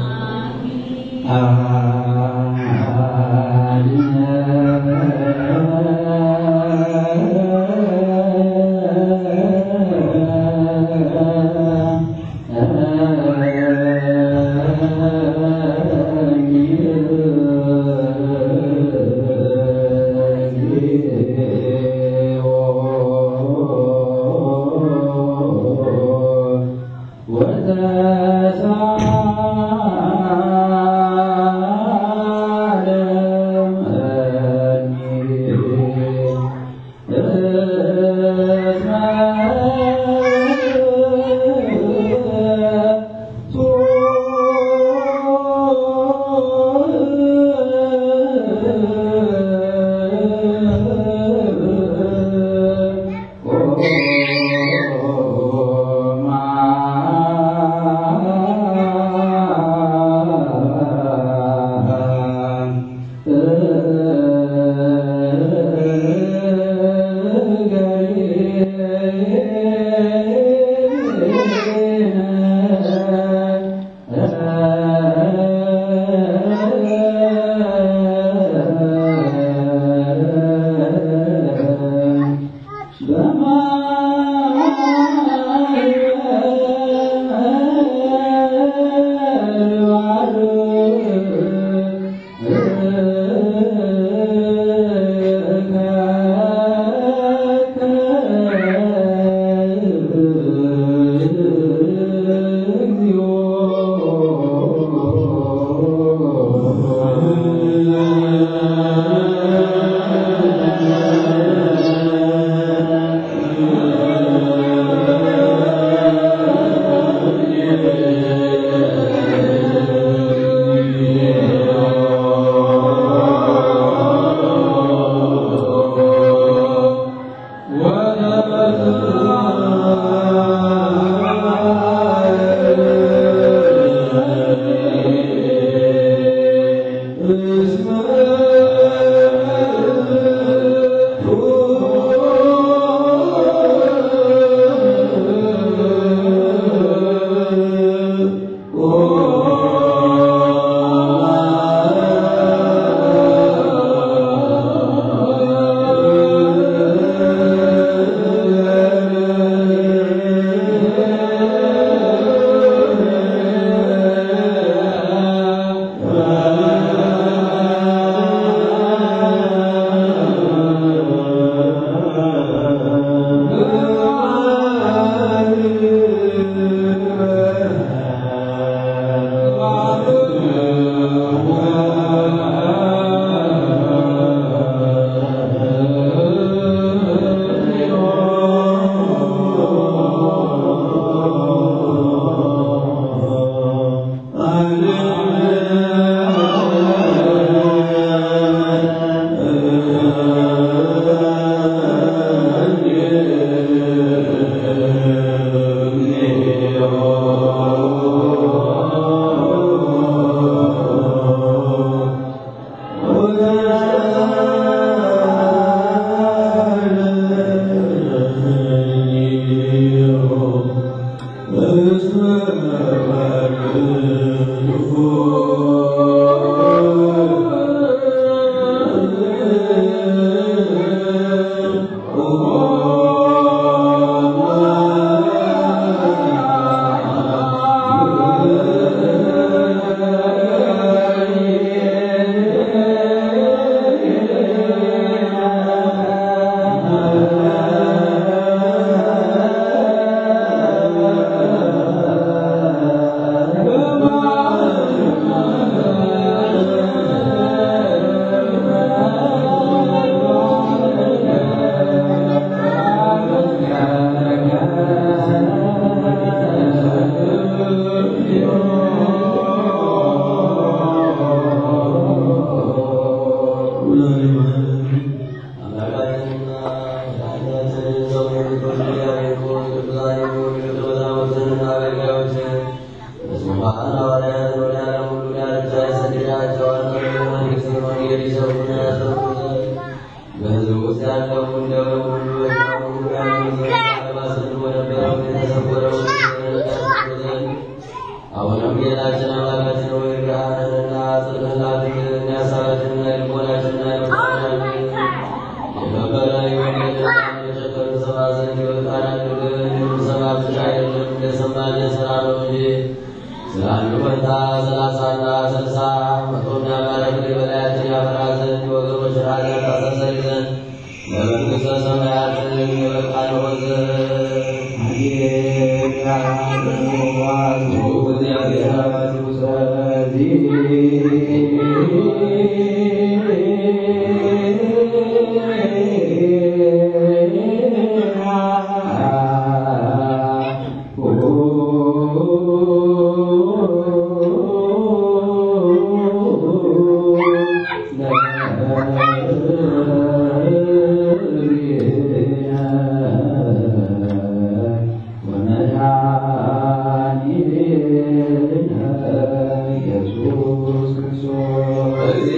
Thank ወንጌል ይሰብኩና ያስተምሩ ዘንድ በሕዝቡ ውስጥ ያለው እንደ ሁሉ የታወቁ ያሉት ለማስረዱ በነበረው የተሰወረው ያስተምሩ ዘንድ አሁንም ጌታችን አምላካችን ሆይ ብርሃንንና ጽድቅን ላክልን፣ የሐሳባችንና የልቦናችንና የመቃናችን የከበረ የወንጌልና የሸከም ሰማ ዘንድ የበቃን አድርገን የምንሰማ ብቻ አይደለም እንደሰማን የሥራ ነው እንጂ ስለ አንዱ ፈንታ ሰላሳና ስልሳ መቶና ማረግ በላያችን ያፈራ ዘንድ የወገኖች ኃጢአት ታስተሰርይ ዘንድ ለመንግሥተ ሰማያት የበቃን ሆን ዘንድ ኢየሱስ ክርስቶስ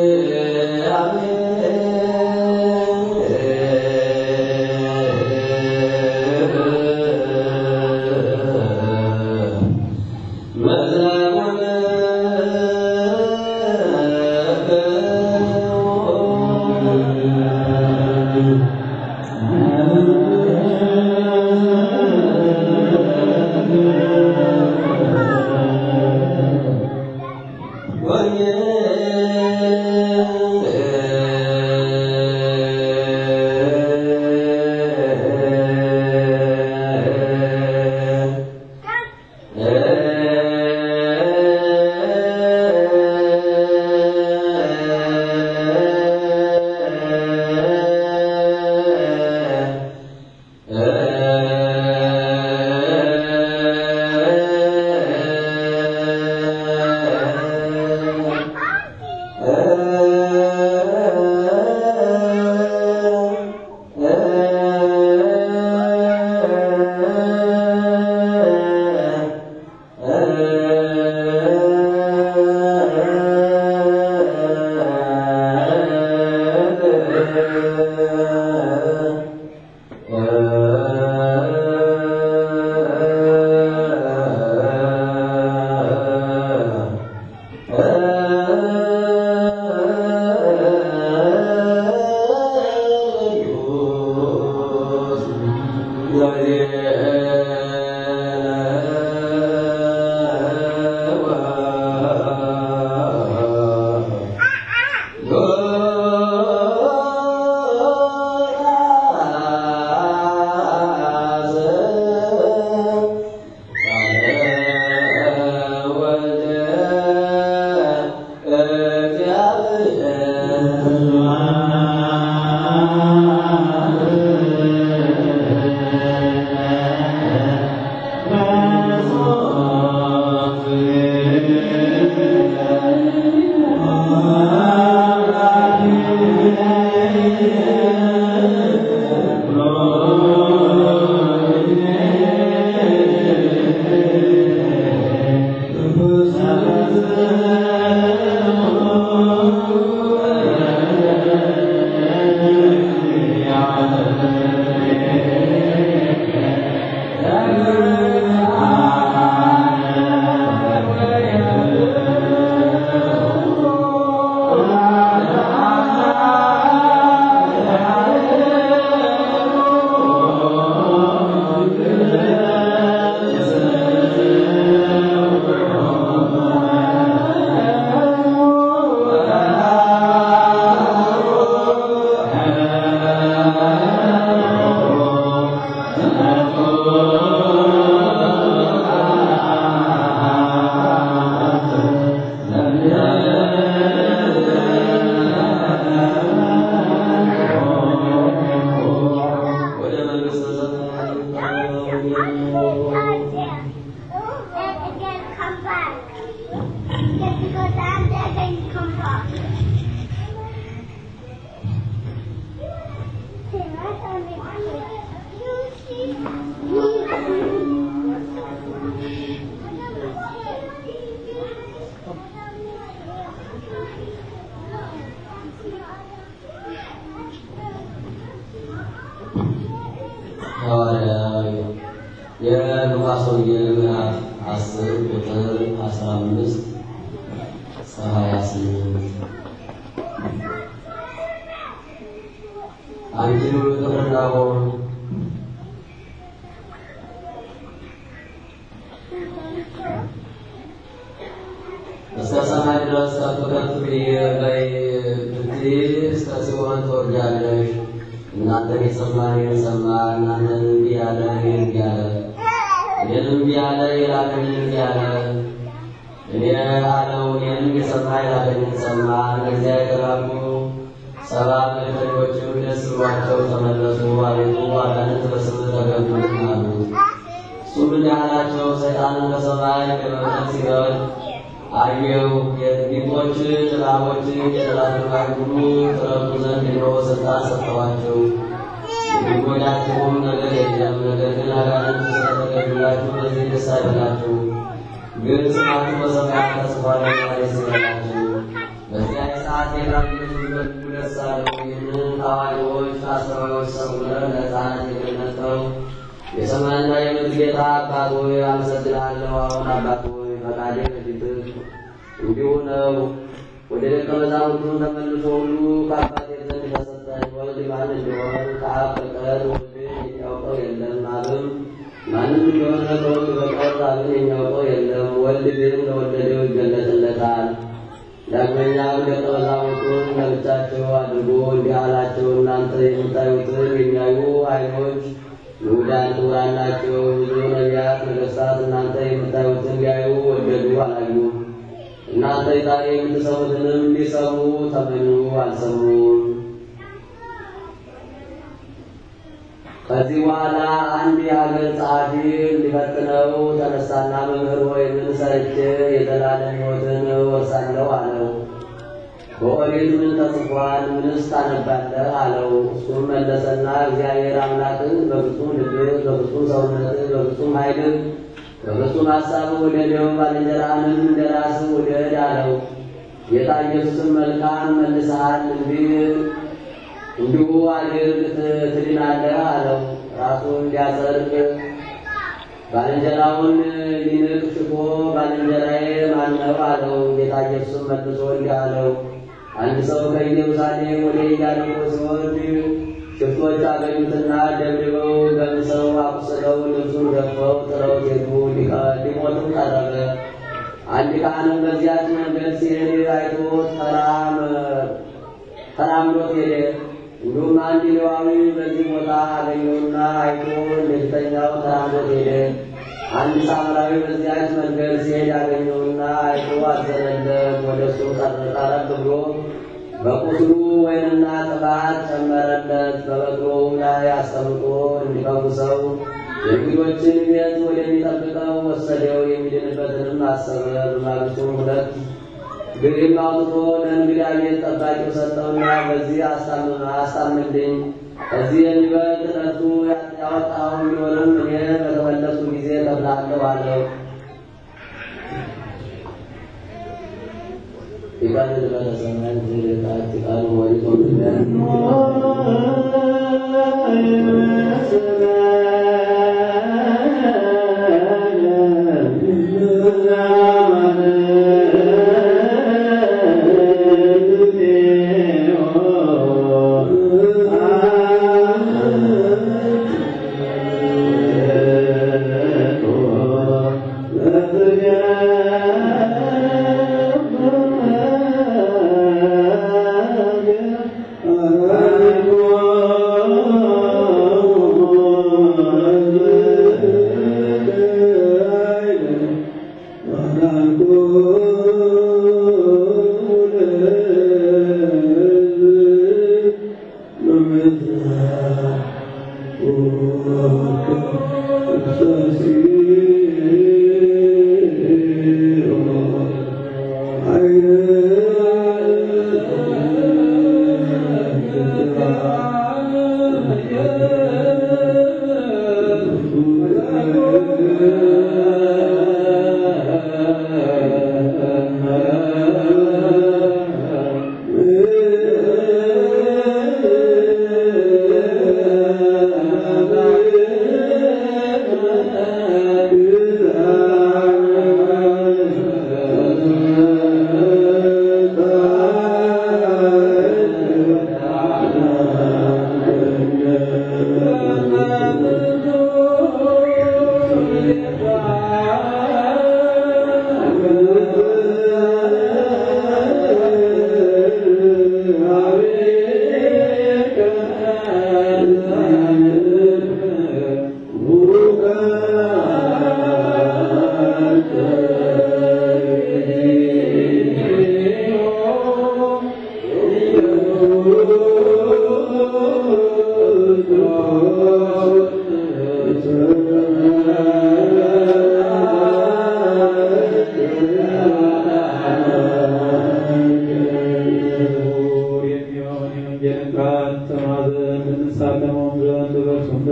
ወደ መንግሥተ Thank you. ሐዋርያዊ የሉቃስ ወንጌል ምዕራፍ አስር ቁጥር አስራ አምስት እስከ ሀያ ስምንት አንቺ ቅፍርናሆም እስከ ሰማይ ድረስ ከፍ ከፍ ብዬ በይ ብትይ እስከ ሲኦል ትወርጃለሽ። እናንተን የሰማ እኔን ሰማ፣ እናንተን እምቢ ያለ እኔን እምቢ አለ፣ እኔን እምቢ ያለ የላከኝን እምቢ አለ። እኔ አለው እኔንም የሰማ የላከኝን ሰማ። እነዚያ የተላኩ ሰባ መልእክተኞችም ደስ ብሏቸው ተመለሱ። አቤቱ አጋንንት በስምህ ተገዙልን አሉት። እሱም እንዲህ አላቸው፣ ሰይጣንን በሰማይ ለመብረር ሲወርድ አየሁ። የድንቆች እባቦች የጠላቶች ሁሉ ትረዱ ዘንድ እነሆ ስልጣን ሰጠኋቸው። የሚጎዳችሁም ነገር የለም። ነገር ግን አጋንንት ስለተገኙላችሁ በዚህ ደስ አይበላችሁ፣ ግን ስማችሁ በሰማያት ተጽፏልና ደስ ይበላችሁ። በዚያ ሰዓት የላችሁ በእጁ ደስ አለው። ይህንን ከአዋቂዎች ከአስተዋዮች ሰውረን ለሕፃናት የገለጠው የሰማይና የምድር ጌታ አባት ሆይ አመሰግናለሁ። አሁን አባት ሆይ ፈቃዴ በፊትህ እንዲሁ ነው። ወደ ደቀ መዛሙርቱ ተመልሶ ሁሉ ከአባቴ ዘንድ ተሰጠኝ። ወልድ ማን እንደሆነ ከአብ በቀር ወልድን የሚያውቀው የለም፣ አብም ማንም እንደሆነ ከወልድ በቀር አብን የሚያውቀው የለም። ወልድ ግን ለወደደው ይገለጥለታል። ዳግመኛም ደቀ መዛሙርቱን ለብቻቸው አድርጎ እንዲህ አላቸው፣ እናንተ የምታዩትን የሚያዩ ዓይኖች ይሁዳን ክቡራን ናቸው። ብዙ ነቢያት፣ ነገሥታት እናንተ የምታዩትን ሊያዩ ወደዱ፣ አላዩም። እናንተ ዛሬ የምትሰሙትንም ሊሰሙ ተመኙ፣ አልሰሙም። ከዚህ በኋላ አንድ የሀገር ጸሐፊ ሊፈትነው ተነሳና መምህር ሆይ ምን ሰርቼ የዘላለም ሕይወትን እወርሳለሁ አለው። በኦሪት ምን ተጽፏል? ምንስ ታነባለህ? አለው። እሱም መለሰና እግዚአብሔር አምላክን በፍጹም ልብህ፣ በፍጹም ሰውነትህ፣ በፍጹም ኃይልህ፣ በፍጹም ሀሳብህ ውደደው፣ ባልንጀራህንም እንደ ራስህ ውደድ አለው። ጌታ ኢየሱስም መልካም መልሰሃል፣ እንዲህ እንዲሁ አድርግ ትድናለህ አለው። ራሱን ሊያጸድቅ ባልንጀራውን ሊንቅ ሽፎ ባልንጀራዬ ማነው አለው። ጌታ ኢየሱስም መልሶ እንዲህ አለው አንድ ሰው ከኢየሩሳሌም ወደ ኢያሪኮ ሲወርድ ሽፍቶች አገኙትና ደብድበው ገምሰው አቁስለው ልብሱን ገፈው ጥለውት ሄዱ። ሊሞትም ቀረበ። አንድ ካህንም በዚያች መንገድ ሲሄድ አይቶ ተራምዶት ሄደ። እንዲሁም አንድ ሌዋዊ በዚህ ቦታ አገኘውና አይቶ እንደፊተኛው ተራምዶት ሄደ። አንድ ሳምራዊ በዚያች መንገድ ሲሄድ አገኘውና አይቶ አዘነለት። ወደ እሱ ቀረብ ብሎ በቁስሉ ወይንና ቅባት ጨመረለት። በበቅሎውም ላይ አስቀምጦ እንዲፈውሰው የእንግዶችን ቤት ወደሚጠብቀው ወሰደው። የሚድንበትንም አሰበ። በማግስቱም ሁለት ግሪም አውጥቶ ለእንግዳ ቤት ጠባቂው ሰጠውና በዚህ አስታምልኝ፣ ከዚህ የሚበልጥ ለእርሱ ያወጣው ቢሆንም እኔ በተመለሱ ጊዜ እከፍልሃለሁ አለው። ይቀልል በተሰማይ ዝልቃት ቃሉ ወይቶ Oh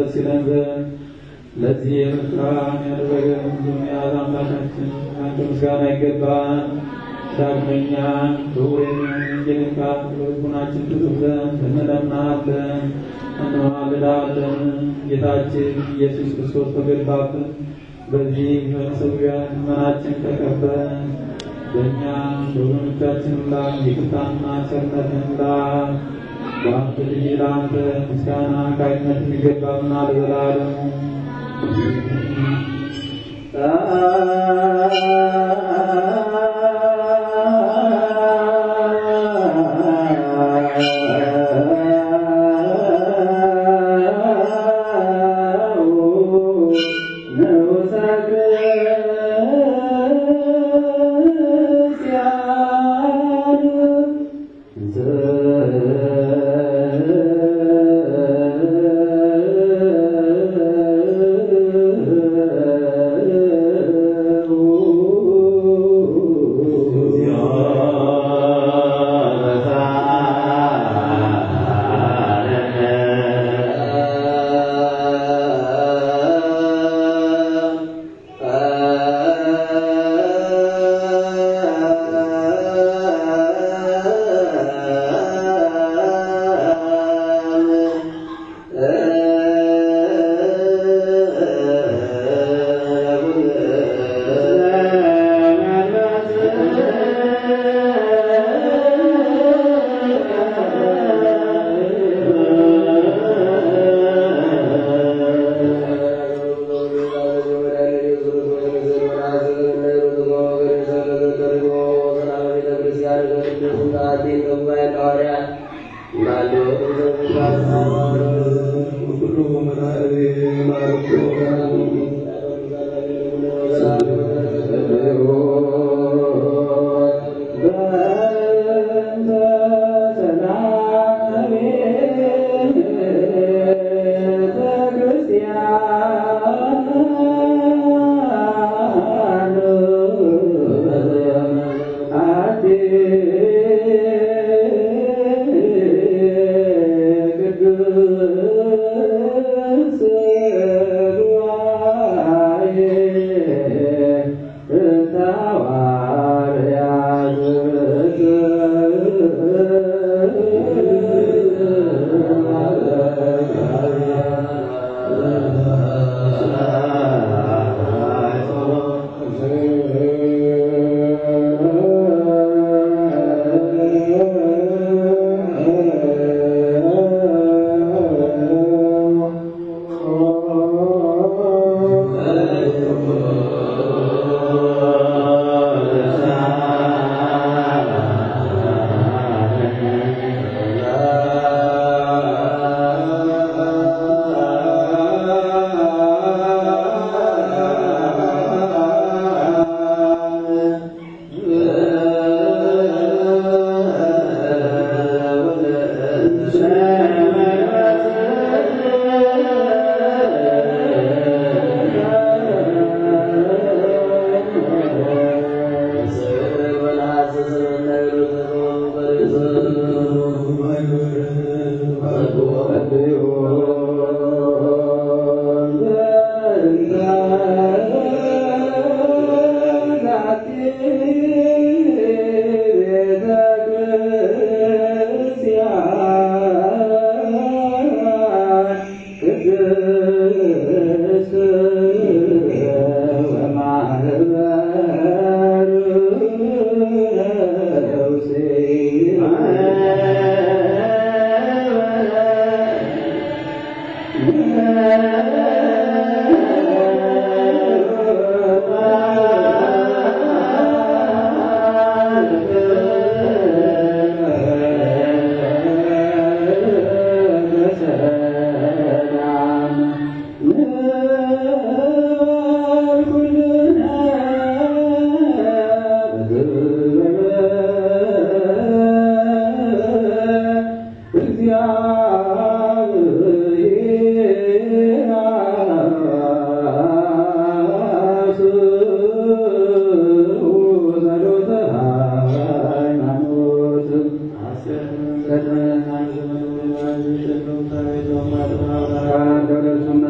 ደስ ይለን ዘንድ ለዚህ የምስራን ያደረገ ሁሉም የያዝ አምላካችን አንተ ምስጋና ይገባል። ዳግመኛ ክቡር የሚሆን ቃል በልቡናችን ትጽፍ ዘንድ እንለምናለን እንማልዳለን። ጌታችን ኢየሱስ ክርስቶስ በገባበት በዚህ በመሰዊያ ልመናችን ተቀበል። በእኛ በወገኖቻችን ላይ ይቅርታና ቸርነትን ላክ። በአንተ ልጅ ለአንተ ምስጋና ካይነት የሚገባና ለዘላለሙ እንደሱ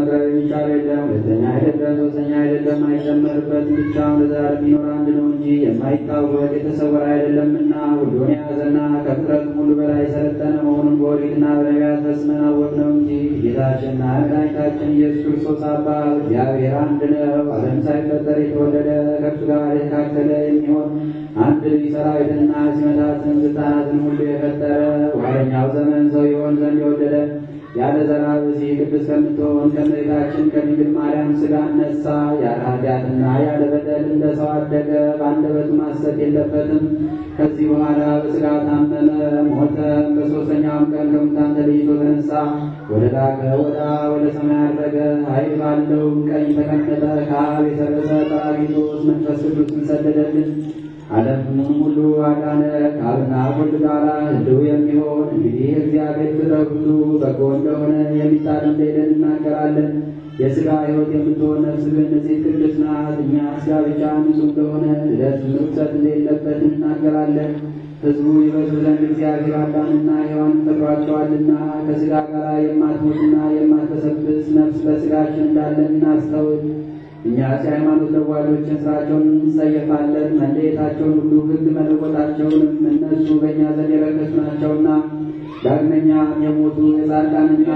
እንደማይጨመርበት ብቻውን ለዘላለም የሚኖር አንድ ነው እንጂ የማይታወቅ የተሰወረ አይደለምና ሁሉን የያዘና ከፍጥረት ሁሉ በላይ የሰለጠነ መሆኑን በኦሪትና በነቢያት ፈጽመን አወቅነው እንጂ ጌታችንና መድኃኒታችን ኢየሱስ ክርስቶስ አባት እግዚአብሔር አንድ ነው። ዓለም ሳይፈጠር የተወለደ ከእርሱ ጋር የተካከለ የሚሆን አንድ ልጅ ሰራዊትንና ሲመታትን ስልጣናትን ሁሉ የፈጠረ በኋለኛው ዘመን ሰው ይሆን ዘንድ የወደደ ያለ ዘራ ብእሲ ቅድስት ከምትሆን ከእመቤታችን ከድንግል ማርያም ሥጋ ነሳ። ያለ ኃጢአትና ያለ በደል እንደ ሰው አደገ። በአንደበቱ ማሰት የለበትም። ከዚህ በኋላ በሥጋ ታመመ፣ ሞተ። በሦስተኛውም ቀን ከሙታን ተለይቶ ተነሳ። ወደ ላከ ወደ አብ ወደ ሰማይ አረገ። ኃይል ባለው ቀኝ ተቀመጠ። ከአብ የሰረጸ ጰራቅሊጦስ መንፈስ ቅዱስን ሰደደልን። ዓለሙንም ሁሉ አዳነ። ከአብና ከወልድ ጋር ሕልው የሚሆን እንግዲህ እግዚአብሔር ፍጥረት ሁሉ በጎ እንደሆነ የሚታደም እንደሌለን እናገራለን። የሥጋ ሕይወት የምትሆን ነፍስ ግን ንጽሕት ቅድስት ናት። እኛ ሥጋ ብቻ ንጹሕ እንደሆነ ልደት ርኩሰት እንደሌለበት እናገራለን። ሕዝቡ ይበዙ ዘንድ እግዚአብሔር አዳምና ሔዋንን ፈጥሯቸዋልና ከሥጋ ጋር የማትሞትና የማትበሰብስ ነፍስ በሥጋችን እንዳለን እናስተውል። እኛ የሃይማኖት ለዋጆችን ስራቸውን እንጸየፋለን። መለየታቸውን ሁሉ ሕግ መለወጣቸውንም እነሱ በእኛ ዘንድ የረከሱ ናቸውና ዳግመኛ የሞቱ የጻድቃንና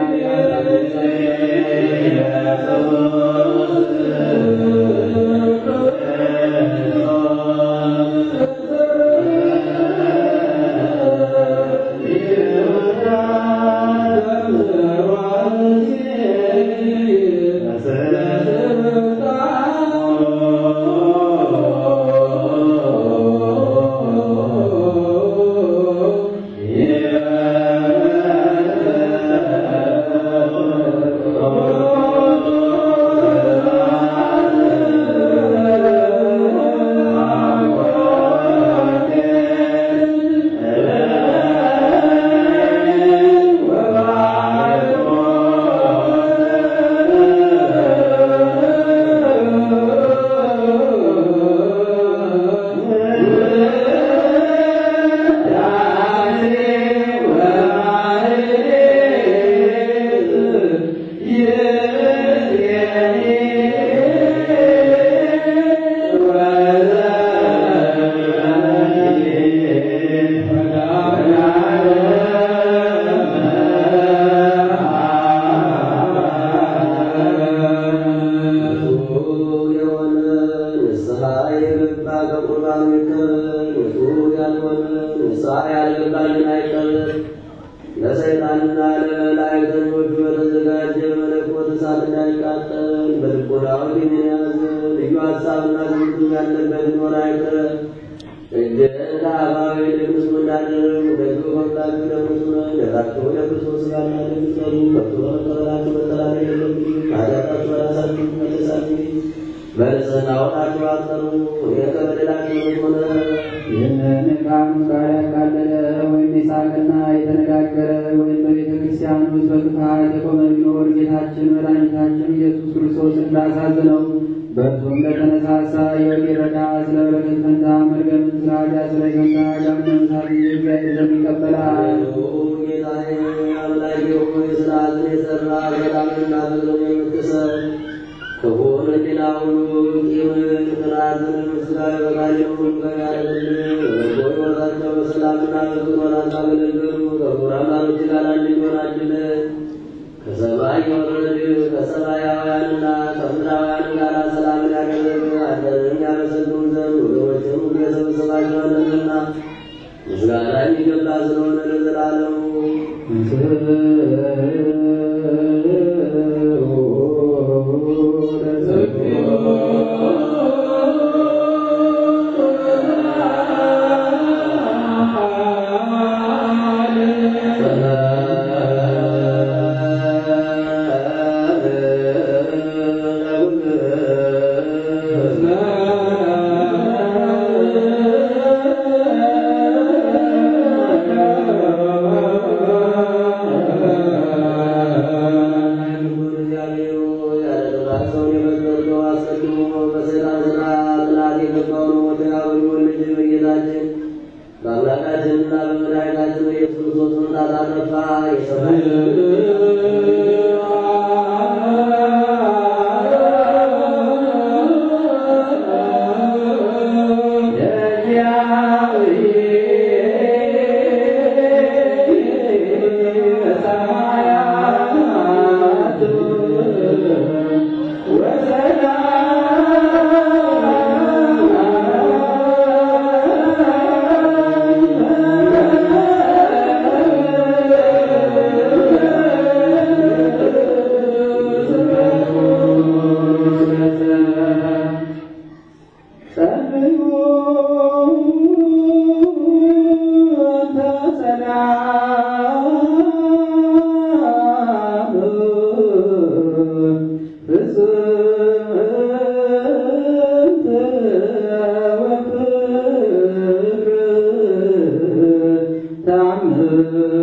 ለሰይጣንና ለመላእክተኞቹ በተዘጋጀ መለኮት እሳት እንዳይቃጠል በልቦናው ግን የያዘ ልዩ ሀሳብና ትምህርቱ ያለበት ኖር አይቀር እንደ አባዊ ለክርስቶ እንዳደረጉ ደግሞ ከሁላችሁ ለክርስቶ ነው ለራቸው ለክርስቶስ ስጋና ደም ሰሩ ከቶ በመቀበላችሁ መጠራት የለብኝ ኃጢአታችሁ ራሳችሁ መለሳችሁ በንጽሕና ወጣችሁ አጠሩ እኔ ከበደላችሁ ሆነ ይህንን ቃሉ ጋር ያቃለለ ወይም የሳቀና የተነጋገረ ወይም በቤተ ክርስቲያን ውስጥ በክፋት የቆመ ቢኖር ጌታችን መድኃኒታችን ኢየሱስ ክርስቶስ እንዳሳዘነው በእርሱም ለተነሳሳ ሕይወት ይረዳ ስለ በረከት ፈንታ መርገምን ስለ ኃጢአት ስለ ገንታ ዳግመኛ ሳት እግዚአብሔር ዘንድ ይቀበላል። ጌታዬ አምላኬ ሆይ ስርዓትን የሠራ ሰላምንና ፍቅርን የምትሰጥ ክፉን ሕሊና ሁሉ ቂምን፣ ቅንዓትን፣ ምስጋና በቃልህ ሁሉ ከሚያደርግልህ በበጎ ሕይወታቸው በሰላምና በፍቅር ወራት ካገለገሉ ከክቡራን ባሮች ጋር አንድ እንዲሆናችልን ከሰማይ የወረድህ ከሰማያውያንና ከምድራውያን ጋር ሰላምን ያደረግህ አንተን ያመሰግኑ ዘንድ ወገኖችን ሁሉ የሰበሰባቸዋለንና ምስጋና የሚገባ ስለሆነ ለዘላለሙ በአምላካችንና በመድኃኒታችን በኢየሱስ ክርስቶስ መምጣት አጠፋ የሰማይ ታምር